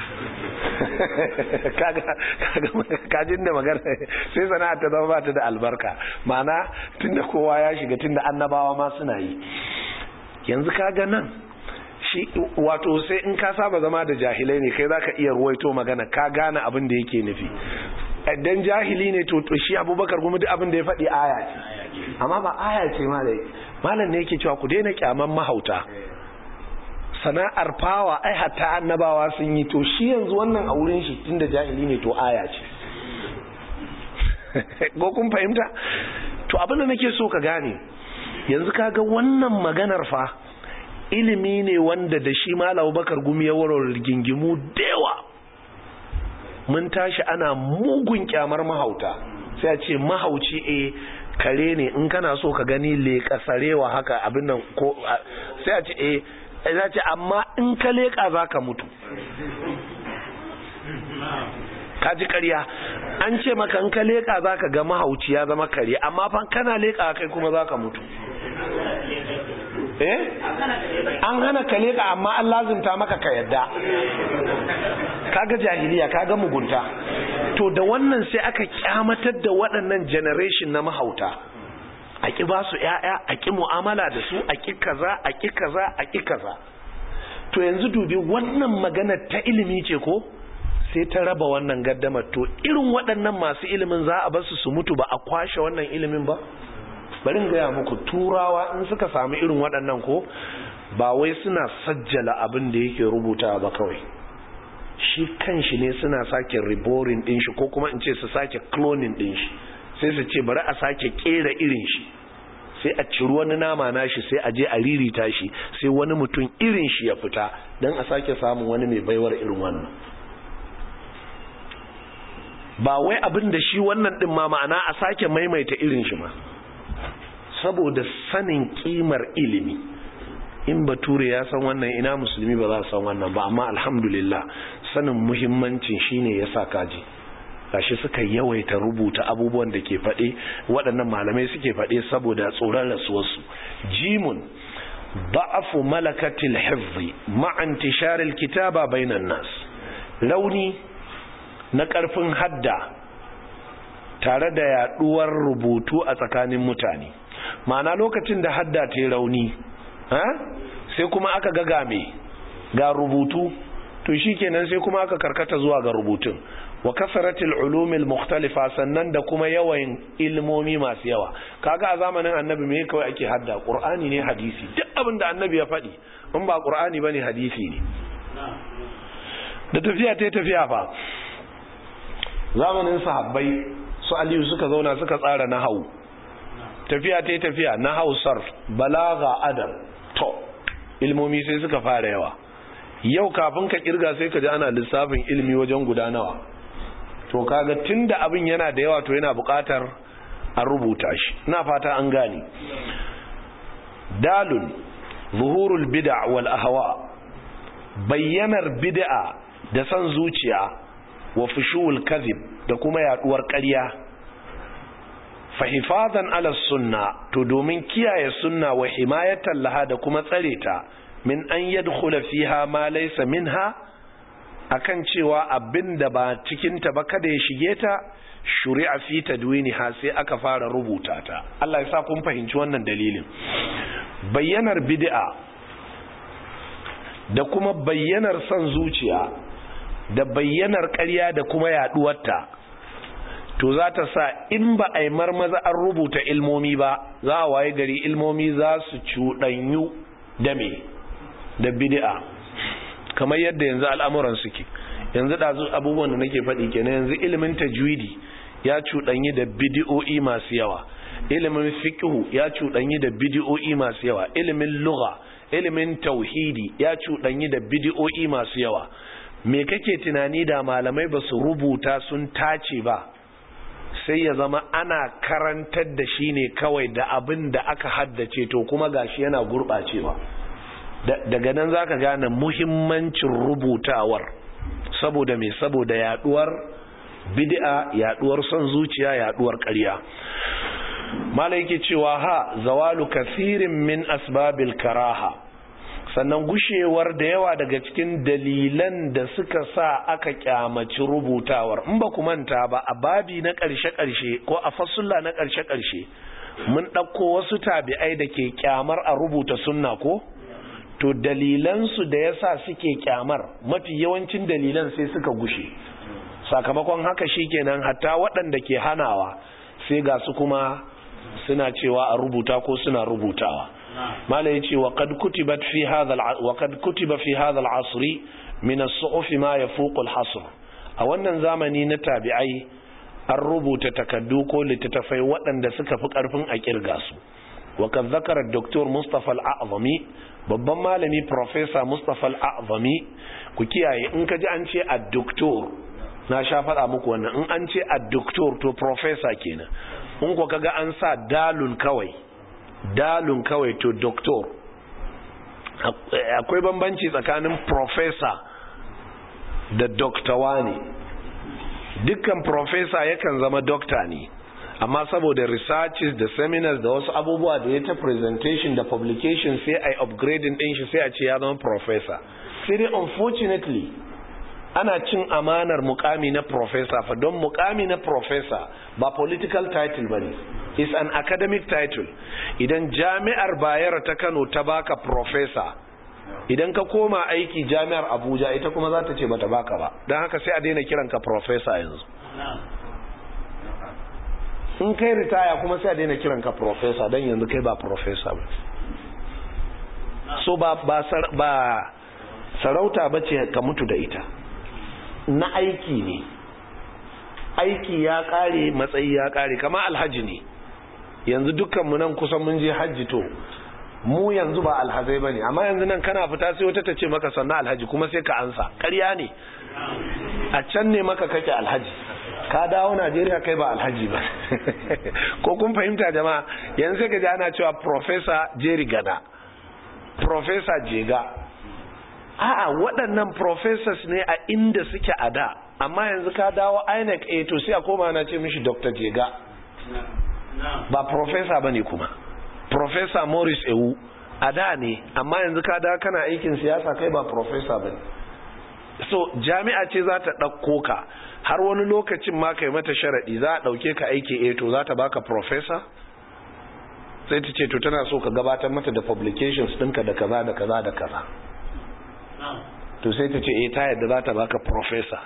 kajin da magana sai sana'ar ta zama ba ta da albarka ma'ana tun da kowa ya shiga tun da annabawa ma suna yi yanzu kaga nan shi wato sai in ka saba zama da jahilai ne kai zaka iya ruwaito magana ka gane abin da yake nufi dan jahili ne to shi abubakar kuma duk abin da ya faɗi aya ce amma ba aya ce malai malam ne yake cewa ku daina kyaman mahauta sana'ar fawa ai hatta annabawa sun yi to shi yanzu wannan a wurin shi tunda jahili ne to aya ce ko kun fahimta to abin da nake so ka gane yanzu kaga wannan maganar fa ilimi ne wanda da shi malam bakar gumi ya warware rigingimu da yawa mun tashi ana mugun kyamar mahauta sai a ce mahauci e kare ne in kana so ka gani leƙa sarewa haka abin nan ko sai a ce e za ce amma in ka leƙa za ka mutu ka ji ƙarya an ce maka in ka leƙa za ka ga mahauci ya zama kare amma fa kana leƙa kai kuma za ka mutu eh an hana ka leƙa amma an lazimta maka ka yadda kaga jahiliya kaga mugunta to da wannan sai aka kyamatar da waɗannan generation na mahauta a ƙi ba su ‘ya'ya a ƙi mu'amala da su a ƙi kaza a ƙi kaza a ƙi kaza to yanzu dubi wannan magana ta ilimi ce ko sai ta raba wannan gaddamar to irin waɗannan masu ilimin za a basu su mutu ba a kwashe wannan ilimin ba bari in gaya muku turawa in suka samu irin waɗannan ko ba wai suna sajjala abin da yake rubuta ba kawai shi kan shi ne suna sake riborin ɗin shi ko kuma in ce su sake cloning ɗin shi sai su ce bari a sake kera irin shi sai a ciri wani nama nashi sai a je a ririta shi sai wani mutum irin shi ya fita don a sake samun wani mai baiwar irin wannan ba wai abin da shi wannan din ma ma'ana a sake maimaita irin shi ma saboda sanin kimar ilimi in bature ya san wannan ina musulmi ba za su san wannan ba amma alhamdulillah sanin muhimmancin shine yasa kaji gashi suka yawaita rubuta abubuwan da ke faɗe waɗannan malamai suke faɗe saboda tsoron rasuwarsu jimun ba'afu malakatil hifzi ma'an tisharil kitaba bainan nas rauni na ƙarfin hadda tare da yaɗuwar rubutu a tsakanin mutane ma'ana lokacin da hadda ta yi rauni sai kuma aka ga game ga rubutu to shikenan sai kuma aka karkata zuwa ga rubutun wa kasaratil ulumil mukhtalifa sannan da kuma yawan ilmomi masu yawa kaga a zamanin annabi me kawai ake hadda qur'ani ne hadisi duk abin da annabi ya faɗi in ba qur'ani bane hadisi ne da tafiya ta tafiya fa zamanin sahabbai su aliyu suka zauna suka tsara nahawu tafiya ta tafiya na hausar balaga adam to ilmomi sai suka fara yawa yau kafin ka kirga sai ka ji ana lissafin ilmi wajen guda nawa to kaga tunda abin yana da yawa to yana buƙatar a rubuta shi ina fata an gane dalun zuhurul bid'a wal ahwa bayyanar bid'a da san zuciya wa fushuwul kadhib da kuma yaduwar ƙarya fahifazan ala sunna to domin kiyaye sunna wa himayatan laha da kuma tsare ta min an yadkhula fiha ma laysa minha akan cewa abinda ba cikin ta ba kada ya shige ta shuri'a fi tadwiniha sai aka fara rubuta ta Allah ya sa kun fahimci wannan dalilin bayyanar bid'a da kuma bayyanar son zuciya da bayyanar ƙarya da kuma yaduwarta to za ta sa in ba a yi marmaza an rubuta ilmomi ba za a waye gari ilmomi za su cuɗanyu da me da bid'a kamar yadda yanzu al'amuran suke yanzu ɗazu abubuwan da nake faɗi kenan yanzu ilimin tajwidi ya cuɗanyi da bidi'o'i masu yawa ilimin fiqhu ya cuɗanyi da bidi'o'i masu yawa ilimin lugha ilimin tauhidi ya cuɗanyi da bidi'o'i masu yawa me kake tunani da malamai ba su rubuta sun tace ba sai ya zama ana karantar da shi ne kawai da abin da aka haddace to kuma gashi yana gurɓacewa daga nan za ka gane muhimmancin rubutawar saboda mai saboda yaduwar bid'a yaduwar son zuciya yaduwar ƙarya mala yake cewa ha zawalu kasirin min asbabil karaha sannan gushewar da yawa daga cikin dalilan da suka sa aka kyamaci rubutawar in ba ku manta ba a babi na ƙarshe-ƙarshe ko a fasulla na ƙarshe-ƙarshe mun ɗauko wasu tabi'ai da ke kyamar a rubuta sunna ko to dalilansu da yasa suke kyamar mafi yawancin dalilan sai suka gushe sakamakon haka shikenan hatta waɗanda ke hanawa sai ga su kuma suna cewa a rubuta ko suna rubutawa mala yace wa qad kutibat fi hadha wa qad kutiba fi hadha al-asr min as-suhuf ma yafuqu al-hasr a wannan zamani na tabi'ai an rubuta takaddu ko littattafai waɗanda suka fi ƙarfin a kirga su wa kan zakara Dr. Mustafa al-A'zami babban malami Professor Mustafa al-A'zami ku kiyaye in ka ji an ce a doctor na sha faɗa muku wannan in an ce a doctor to professor kenan in ku kaga an sa dalun kawai dalun kawai to doctor akwai bambanci tsakanin professor da doktawa ne dukkan professor yakan zama dokta ne amma saboda researches da seminars da wasu abubuwa da ya ta presentation da publication sai a upgrading din shi sai a ce ya zama professor sai dai unfortunately ana cin amanar mukami na professor fa don mukami na professor ba political title bane is an academic title idan jami'ar bayero ta kano ta baka professor idan ka koma aiki jami'ar abuja ita kuma za ta ce bata baka ba don haka sai a daina kiranka professor yanzu in kai ritaya kuma sai a daina kiranka professor don yanzu kai ba professor ba so ba ba sarauta ba ce ka mutu da ita na aiki ne aiki ya kare matsayi ya kare kama alhaji ne yanzu dukkanmu nan kusan mun je hajji to mu yanzu ba alhazai bane amma yanzu nan kana fita sai wata ta ce maka sannan alhaji kuma sai ka ansa ƙarya ne a can ne maka kake alhaji ka dawo Najeriya kai ba alhaji ba ko kun fahimta jama'a yanzu sai ka ji ana cewa professor Jerry Gada professor Jega a'a waɗannan professors ne a inda suke a da amma yanzu ka dawo INEC eh to sai a koma na ce mishi Dr. Jega ba professor bane kuma professor Morris Ewu a da ne amma yanzu ka da kana aikin siyasa kai ba professor bane so jami'a ce za ta ɗauko ka har wani lokacin ma kai mata sharaɗi za a ɗauke ka aiki eh to za ta baka professor sai ta ce to tana so ka gabatar mata da publications ɗinka da kaza da kaza da kaza to sai ta ce eh ta yadda za ta baka professor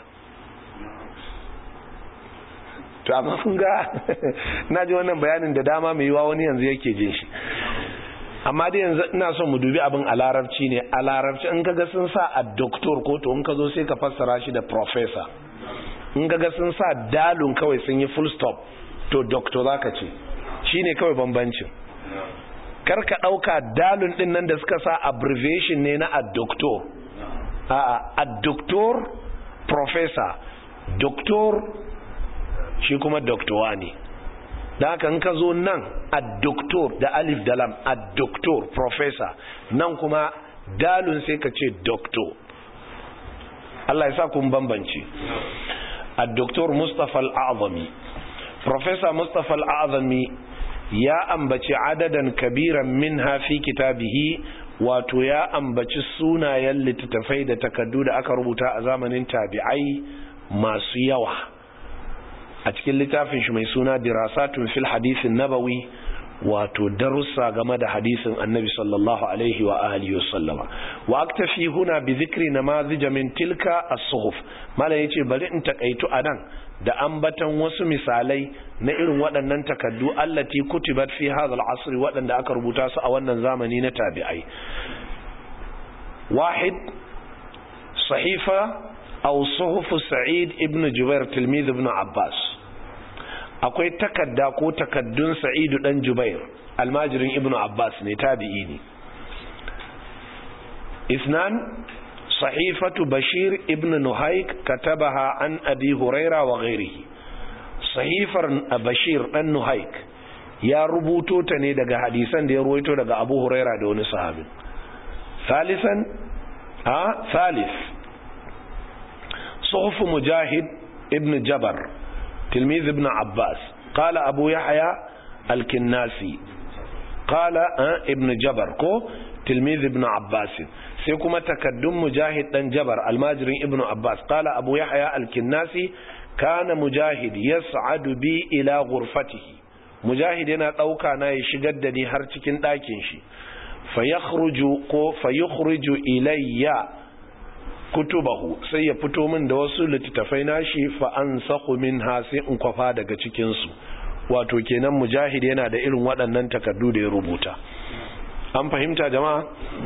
to amma kun ga na ji wannan bayanin da dama mai yiwa wani yanzu yake jin shi amma dai yanzu ina son mu dubi abin a larabci ne a larabci in kaga sun sa a doktor ko to in ka zo sai ka fassara shi da professor in kaga sun sa dalun kawai sun yi full stop to doctor zaka ce shine kawai bambancin kar ka ɗauka dalun ɗin nan da suka sa abbreviation ne na addoktor a'a addoktor professor doktor shi kuma doktowa ne da haka in ka zo nan addoktor da alif da lam addoktor professor nan kuma dalun sai ka ce doktor Allah ya sa kun bambance addoktor Mustapha al-Azami professor Mustapha al-Azami ya ambaci adadan kabiran minha fi kitabihi wato ya ambaci sunayen littattafai da takaddu da aka rubuta a zamanin tabi'ai masu yawa a cikin littafin shi mai suna dirasatun fil hadisin nabawi wato darussa game da hadisin annabi sallallahu alaihi wa alihi wa sallama wa aktafi huna bi dhikri namazij min tilka as-suhuf malam yace bari in takaitu anan da ambatan wasu misalai na irin waɗannan takaddu allati kutibat fi hadha al-asr waɗanda aka rubuta su a wannan zamani na tabi'ai wahid sahifa aw suhuf sa'id ibn jubair tilmid ibn abbas akwai takadda ko takaddun sa'idu dan jubair almajirin ibn abbas ne tabi'i ne isnan صحيفة بشير ابن نهيك كتبها عن أبي هريرة وغيره صحيفة بشير ابن نهيك يا ربوتو تني دغا حديثا دي رويتو دغا أبو هريرة دون صحابي ثالثا ها ثالث صحف مجاهد ابن جبر تلميذ ابن عباس قال أبو يحيى الكناسي قال ابن جبر كو تلميذ ابن عباس sai kuma takaddun mujahid dan jabar almajirin ibnu abbas qala abu yahya al-kinnasi kana mujahid yas'adu bi ila ghurfatihi mujahid yana dauka na ya shigar da ni har cikin ɗakin shi fa yakhruju ko fa yukhriju ilayya kutubahu sai ya fito min da wasu littattafai nashi fa ansakhu minha sai in kwafa daga cikin su wato kenan mujahid yana da irin waɗannan takaddu da ya rubuta an fahimta jama'a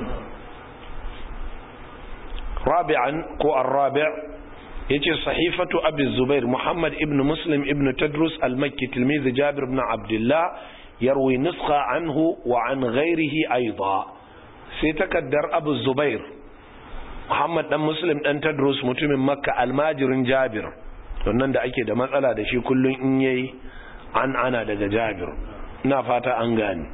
رابعا كو الرابع يجي صحيفة أبي الزبير محمد ابن مسلم ابن تدرس المكي تلميذ جابر بن عبد الله يروي نسخة عنه وعن غيره أيضا سيتكدر أبو الزبير محمد بن مسلم بن تدرس متم مكة الماجر جابر wannan da ake da matsala da shi kullum in yayi an ana daga Jabir ina fata an gane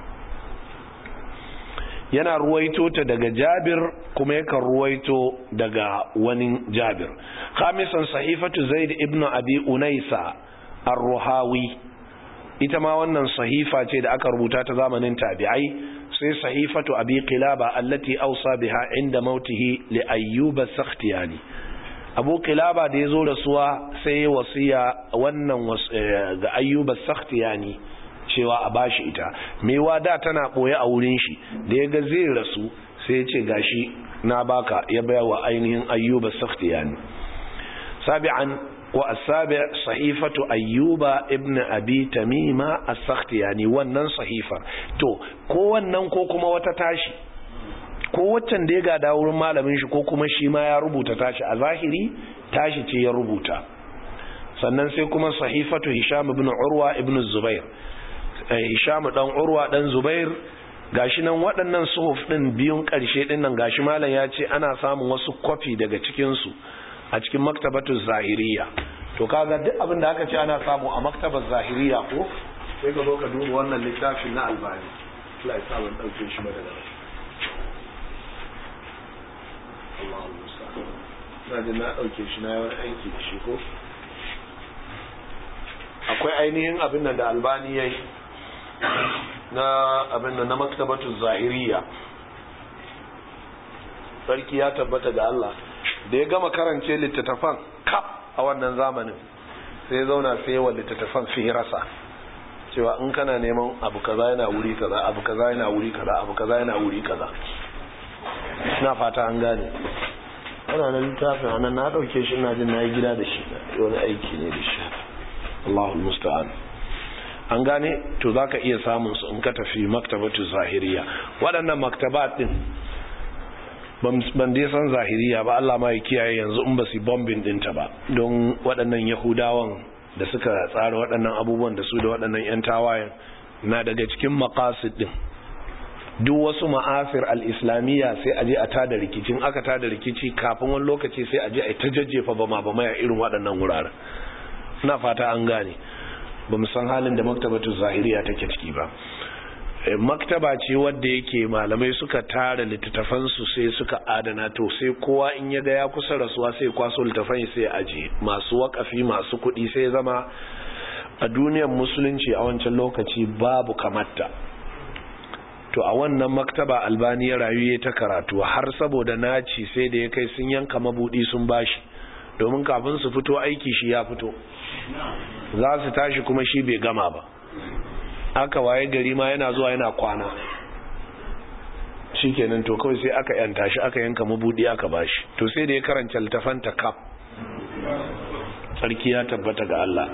yana ruwaito ta daga jabir kuma yakan ruwaito daga wani jabir khamisan sahifatu zaid ibn abi unaisa ar-ruhawi ita ma wannan sahifa ce da aka rubuta ta zamanin tabi'ai sai sahifatu abi qilaba allati awsa biha inda mautihi li ayyub as-sakhtiyani abu qilaba da yazo rasuwa sai wasiya wannan ga ayyub as-sakhtiyani cewa a bashi ita mewa da tana boye a wurin shi da ya ga zai rasu sai ya ce gashi na baka ya baya wa ainihin ayyuba sakhtiyani sabi'an wa asabi sahifatu ayyuba ibn abi tamima as-sakhtiyani wannan sahifar to ko wannan ko kuma wata tashi ko waccan da ya gada wurin malamin shi ko kuma shi ma ya rubuta tashi a zahiri tashi ce ya rubuta sannan sai kuma sahifatu hisham ibn urwa ibn zubair Hisham dan Urwa dan Zubair gashi nan waɗannan suhuf din biyun ƙarshe din nan gashi malam ya ce ana samun wasu kwafi daga cikin su a cikin maktabatu zahiriya to kaga duk abin da aka ce ana samu a maktabar zahiriya ko sai ka zo ka duba wannan littafin na albani Allah ya sa ban dauke shi ba daga nan Allahu musta'an na ji na dauke shi na yi wani aiki da shi ko akwai ainihin abin da albani ya yi na abin da na maktabatu zahiriya sarki ya tabbata ga Allah da ya gama karance littattafan kaf a wannan zamanin sai ya zauna sai yawan littattafan fi rasa cewa in kana neman abu kaza yana wuri kaza abu kaza yana wuri kaza abu kaza yana wuri kaza ina fata an gane ana nan littafin anan na dauke shi ina jin na yi gida da shi wani aiki ne da shi Allahul musta'an an gane to zaka iya samun su in ka tafi maktabatu zahiriya waɗannan maktabat din ban dai san zahiriya ba Allah ma ya kiyaye yanzu in ba su bombin dinta ba don waɗannan yahudawan da suka tsara waɗannan abubuwan da su da waɗannan yan tawayen na daga cikin maqasid din duk wasu ma'afir al-islamiyya sai aje a tada rikicin aka tada rikici kafin wani lokaci sai aje a ta jajjefa bama bama ya irin waɗannan wuraren ina fata an gane ba mu san halin da maktabatu zahiriya take ciki ba maktaba ce wadda yake malamai suka tara littattafansu sai suka adana to sai kowa in ya ga ya kusa rasuwa sai kwaso littattafan sai aje masu wakafi masu kuɗi sai zama a duniyar musulunci a wancan lokaci babu kamatta to a wannan maktaba albani ya rayu ya ta karatu har saboda naci sai da ya kai sun yanka mabudi sun bashi domin kafin su fito aiki shi ya fito za su tashi kuma shi bai gama ba aka waye gari ma yana zuwa yana kwana shikenan to kawai sai aka yanta shi aka yanka mabudi aka bashi to sai da ya karanta littafan ta kaf sarki ya tabbata ga Allah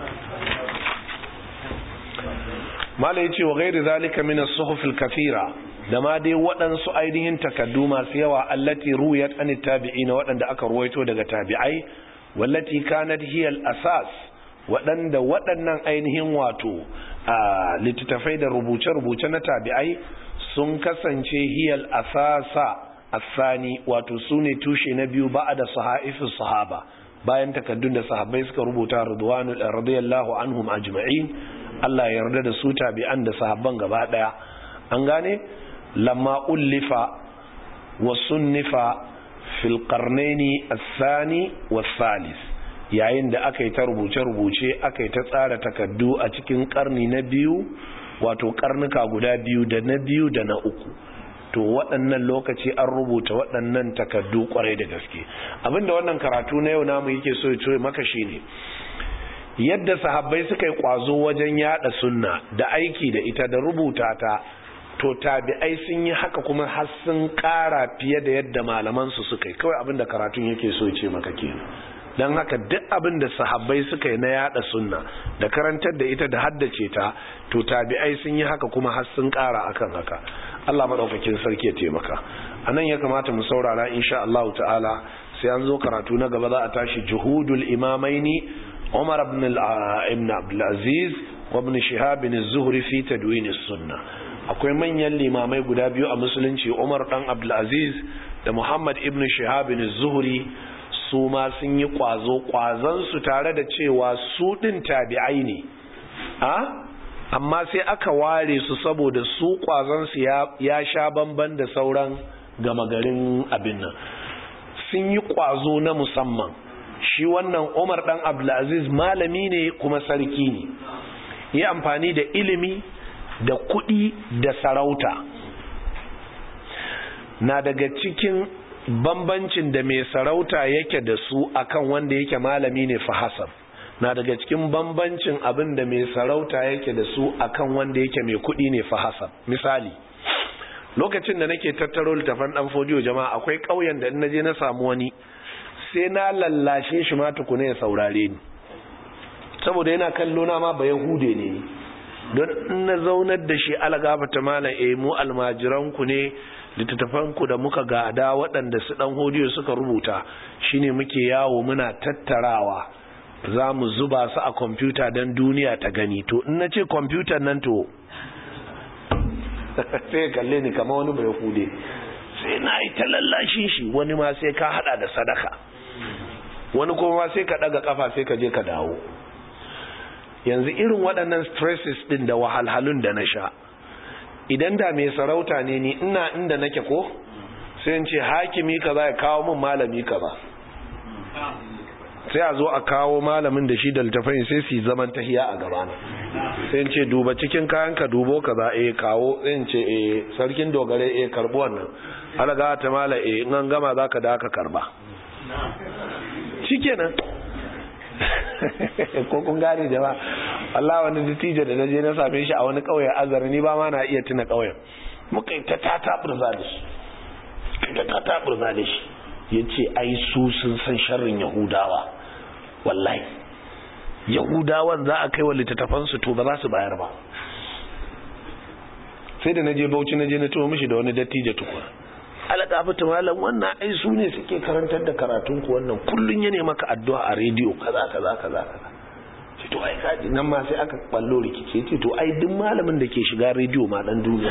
mala yace wa ghairi zalika min as-suhuf al-kathira da ma dai waɗansu ainihin takaddu masu yawa allati ruwayat an tabi'ina waɗanda aka ruwaito daga tabi'ai wallati kanat hiya al-asas waɗanda waɗannan ainihin wato a littattafai da rubuce-rubuce na tabi'ai sun kasance hiyal asasa asani wato su ne tushe na biyu ba da sahaifin sahaba bayan takaddun da sahabbai suka rubuta radwanu radiyallahu anhum ajma'in Allah ya yarda da su tabi'an da sahabban gaba daya an gane lamma ullifa wa sunnifa fil qarnaini as-sani was-salis yayin da aka yi ta rubuce-rubuce aka yi ta tsara takaddu a cikin karni na biyu wato karnuka guda biyu da na biyu da na uku to waɗannan lokaci an rubuta waɗannan takaddu kwarai da gaske abinda wannan karatu na yau namu yake so ya maka shi ne yadda sahabbai suka yi kwazo wajen yada sunna da aiki da ita da rubuta ta to tabi'ai sun yi haka kuma har sun ƙara fiye da yadda malamansu suka yi kawai abinda karatun yake so ya ce maka kenan don haka duk abin da sahabbai suka yi na yada sunna da karantar da ita da haddace ta to tabi'ai sun yi haka kuma har sun kara akan haka Allah madaukakin sarki ya taimaka anan ya kamata mu saurara insha Allah ta'ala sai an zo karatu na gaba za a tashi juhudul imamaini Umar ibn ibn Abdul Aziz wa ibn Shihab ibn Az-Zuhri fi tadwin as-sunnah akwai manyan limamai guda biyu a musulunci Umar dan Abdul Aziz da Muhammad ibn Shihab ibn Az-Zuhri su ma sun yi kwazo kwazansu tare da cewa su ɗin tabi'ai ne a amma sai aka ware su saboda su kwazansu ya sha bamban da sauran gama garin abin nan sun yi kwazo na musamman shi wannan umar ɗan abdulaziz malami ne kuma sarki ne yi amfani da ilimi da kuɗi da sarauta na daga cikin bambancin da mai sarauta yake da su akan wanda yake malami ne fa hasab na daga cikin bambancin abin da mai sarauta yake da su akan wanda yake mai kuɗi ne fa hasab misali lokacin da nake tattaro littafan dan fodiyo jama'a akwai ƙauyen da in naje na samu wani sai na lallashe shi ma tukuna ya saurare ni saboda yana kallo na ma ba yahude ne don in na zaunar da shi algafata malam eh mu almajiranku ne littattafanku da muka gada waɗanda su ɗan hodiyo suka rubuta shine muke yawo muna tattarawa za mu zuba su a kwamfuta don duniya ta gani to in na ce kwamfutan nan to sai kalle ni kama wani bai hude sai na yi ta lallashin shi wani ma sai ka hada da sadaka wani kuma sai ka ɗaga kafa sai ka je ka dawo yanzu irin waɗannan stresses ɗin da wahalhalun da na sha idan da mai sarauta ne ni ina inda nake ko sai in ce hakimi kaza ya kawo min malami kaza sai a zo a kawo malamin da shi da littafai sai su zaman tahiya a gabana sai in ce duba cikin kayan ka dubo kaza eh kawo sai in ce eh sarkin dogare eh karbi wannan alaga ta mala eh in an gama zaka da ka karba shikenan ko kun gane jama'a Allah wani dattijo da naje na same shi a wani kauye azar ni ba ma na iya tuna kauyen muka yi ta tata burza da shi ta tata burza da shi yace ai su sun san sharrin yahudawa wallahi yahudawan za a kai wa littattafan su to ba za su bayar ba sai da naje Bauchi naje na tuwo mishi da wani dattijo tukuna alƙafata malam wannan ai su ne suke karantar da karatun ku wannan kullun ya maka addu'a a rediyo kaza kaza kaza kaza ce to ai kaji nan ma sai aka ballo rikice ce to ai duk malamin da ke shiga rediyo ma dan duniya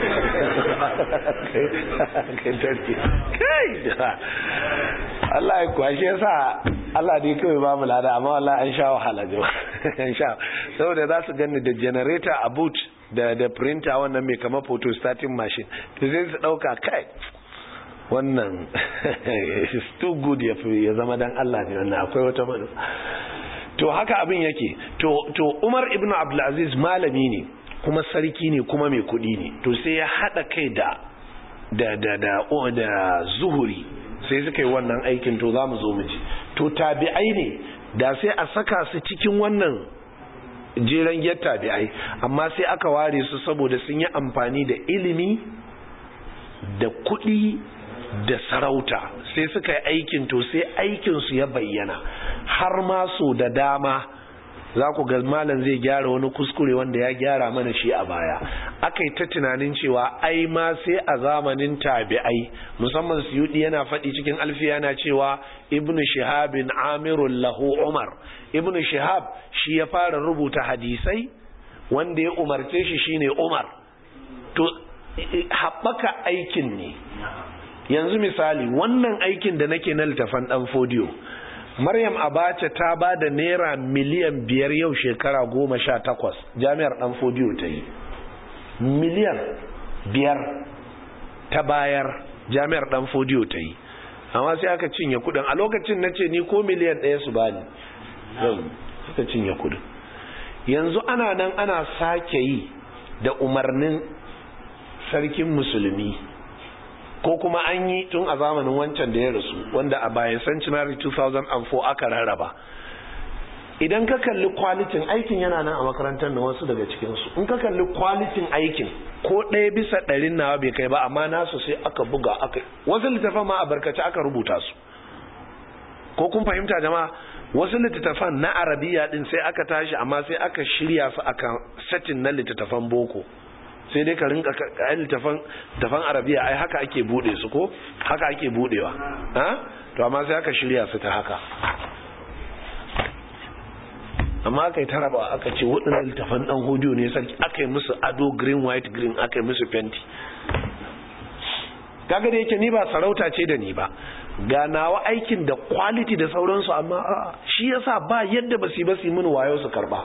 kai da Allah ya kwashe yasa Allah dai kawai ba mu lada amma wallahi an sha wahala jama an sha saboda za su ganni da generator a boot da da printer wannan mai kama photo starting machine to sai su dauka kai wannan is too good ya fi ya zama dan Allah ne wannan akwai wata mana to haka abin yake to to Umar ibn Abdul Aziz malami ne kuma sarki ne kuma mai kudi ne to sai ya hada kai da da da da da zuhuri sai suka yi wannan aikin to zamu zo mu ji to tabi'ai ne da sai a saka su cikin wannan jeren gyar tabi'ai amma sai aka ware su saboda sun yi amfani da ilimi da kuɗi da sarauta sai suka yi aikin to sai aikinsu ya bayyana har ma so da dama za ku ga malam zai gyara wani kuskure wanda ya gyara mana shi a baya aka yi ta tunanin cewa ai ma sai a zamanin tabi'ai musamman suyudi yana faɗi cikin alfiya yana cewa ibn shihabin amirun lahu umar ibn shihab shi ya fara rubuta hadisai wanda ya umarce shi shine umar to haɓaka aikin ne yanzu misali wannan aikin da nake na littafan ɗan fodiyo Maryam Abacha ta ba da naira miliyan biyar yau shekara goma sha takwas jami'ar ɗan fodiyo ta yi. Miliyan biyar ta bayar jami'ar ɗan fodiyo ta yi. Amma sai aka cinye kudin a lokacin na ce ni ko miliyan ɗaya su bani. Suka cinye kudin. Yanzu ana nan ana sake yi da umarnin sarkin musulmi. ko kuma an yi tun a zamanin wancan da ya rasu wanda a bayan centenary 2004 aka rarraba idan ka kalli kwalitin aikin yana nan a makarantar na wasu daga cikinsu in ka kalli kwalitin aikin ko ɗaya bisa ɗarin nawa bai kai ba amma nasu sai aka buga aka wasu littafan ma a barkace aka rubuta su ko kun fahimta jama'a wasu littattafan na arabiya din sai aka tashi amma sai aka shirya su akan satin na littattafan boko sai dai ka rinka kayan littafan tafan arabiya ai haka ake bude su ko haka ake budewa ha to amma sai aka shirya su ta haka amma aka yi taraba aka ce waɗannan littafan ɗan hudu ne sarki aka yi musu ado green white green aka yi musu fenti kaga da yake ni ba sarauta ce da ni ba ga nawa aikin da quality da sauransu amma shi yasa ba yadda ba su yi ba su yi mini wayo su karba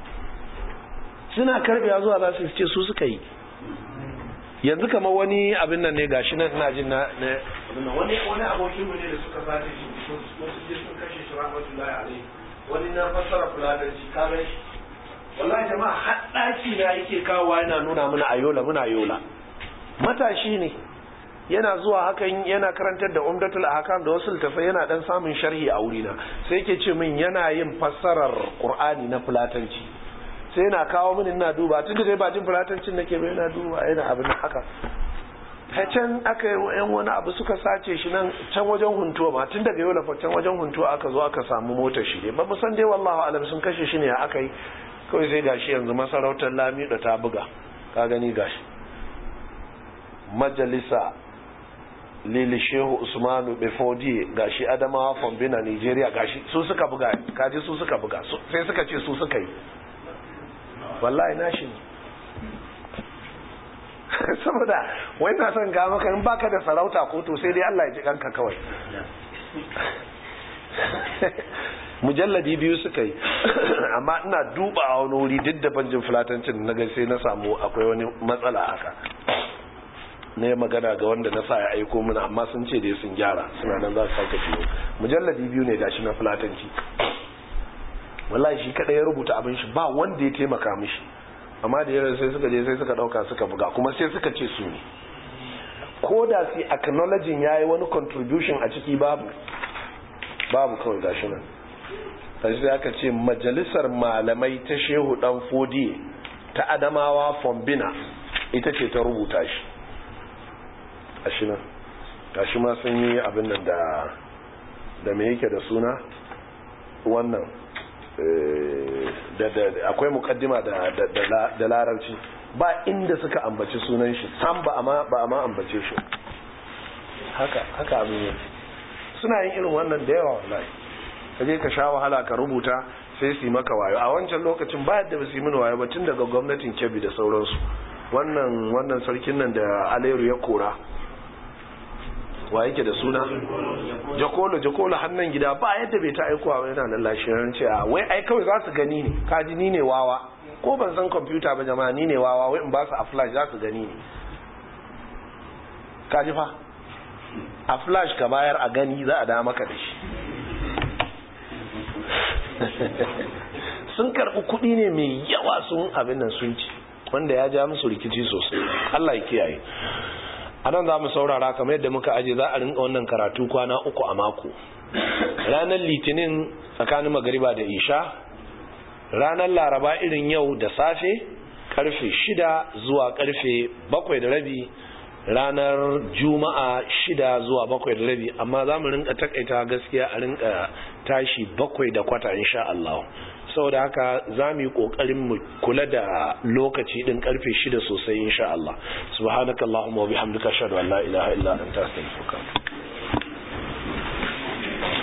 suna karbewa zuwa za su ce su suka yi yanzu kamar wani abin nan ne gashi nan ina jin na wani wani abokin mu ne da suka sace shi wasu je sun kashe shi rahmatullahi alaihi wani na fassara fuladanci ka ga shi wallahi jama'a har daki na yake kawo yana nuna mana ayola muna ayola matashi ne yana zuwa hakan yana karantar da umdatul ahkam da wasu littafai yana dan samun sharhi a wurina sai yake ce min yana yin fassarar qur'ani na fulatanci sai yana kawo mini ina duba tun da dai ba jin fulatancin nake ba yana duba yana abin haka ta can aka yan wani abu suka sace shi nan can wajen huntuwa ma tun daga yau lafa can wajen huntuwa aka zo aka samu motar shi ne ba mu san dai wallahu alam sun kashe shi ne aka yi kawai sai gashi yanzu masarautar lami da ta buga ka gani gashi majalisa lili shehu usmanu befodi gashi adamawa fombina nigeria gashi su suka buga kaji su suka buga sai suka ce su suka yi wallahi na shi saboda wai na son ga maka in baka da sarauta ko to sai dai Allah ya ji kanka kawai mujalladi biyu suka yi amma ina duba a wani wuri duk da banjin fulatancin na sai na samu akwai wani matsala haka na yi magana ga wanda na sa ya aiko mana amma sun ce dai sun gyara suna nan za su sake fiye mujalladi biyu ne gashi na fulatanci wallahi shi kada ya rubuta abin shi ba wanda ya taimaka mishi amma da yaran sai suka je sai suka dauka suka buga kuma sai suka ce su ne ko da su acknowledging yayi wani contribution a ciki babu babu kawai gashi nan sai aka ce majalisar malamai ta shehu dan fodi ta adamawa fombina ita ce ta rubuta shi gashi nan gashi ma sun yi abin nan da da me yake da suna wannan akwai mukaddima da larabci ba inda suka ambaci sunan shi sam ba a ma ambace shi haka haka abin yake suna yin irin wannan da yawa wallahi ka je ka sha wahala ka rubuta sai su yi maka wayo a wancan lokacin ba yadda ba su yi mini wayo ba tun daga gwamnatin kebbi da sauransu wannan wannan sarkin nan da aleru ya kora wa yake da suna jakolo jakolo hannun gida ba yadda bai ta aikowa ba yana nan lashirin ce a wai ai kawai za su gani ne kaji ni ne wawa ko ban san kwamfuta ba jama'a ni ne wawa wai in ba su a flash za su gani ne kaji fa a flash ka bayar a gani za a da maka da shi sun karɓi kuɗi ne mai yawa sun abin nan sun ci wanda ya ja musu rikici sosai Allah ya kiyaye a nan za mu saurara kamar yadda muka aje za a rinka wannan karatu kwana uku a mako ranar litinin tsakanin magariba da isha ranar laraba irin yau da safe karfe shida zuwa karfe bakwai da rabi ranar juma'a shida zuwa bakwai da rabi amma za mu rinka takaita gaskiya a rinka tashi bakwai da kwata insha Allah saboda haka za mu yi ƙoƙarin mu kula da lokaci ɗin ƙarfe shida sosai insha Allah subhanakallahumma wa bihamdika ashhadu an la ilaha illa anta astaghfiruka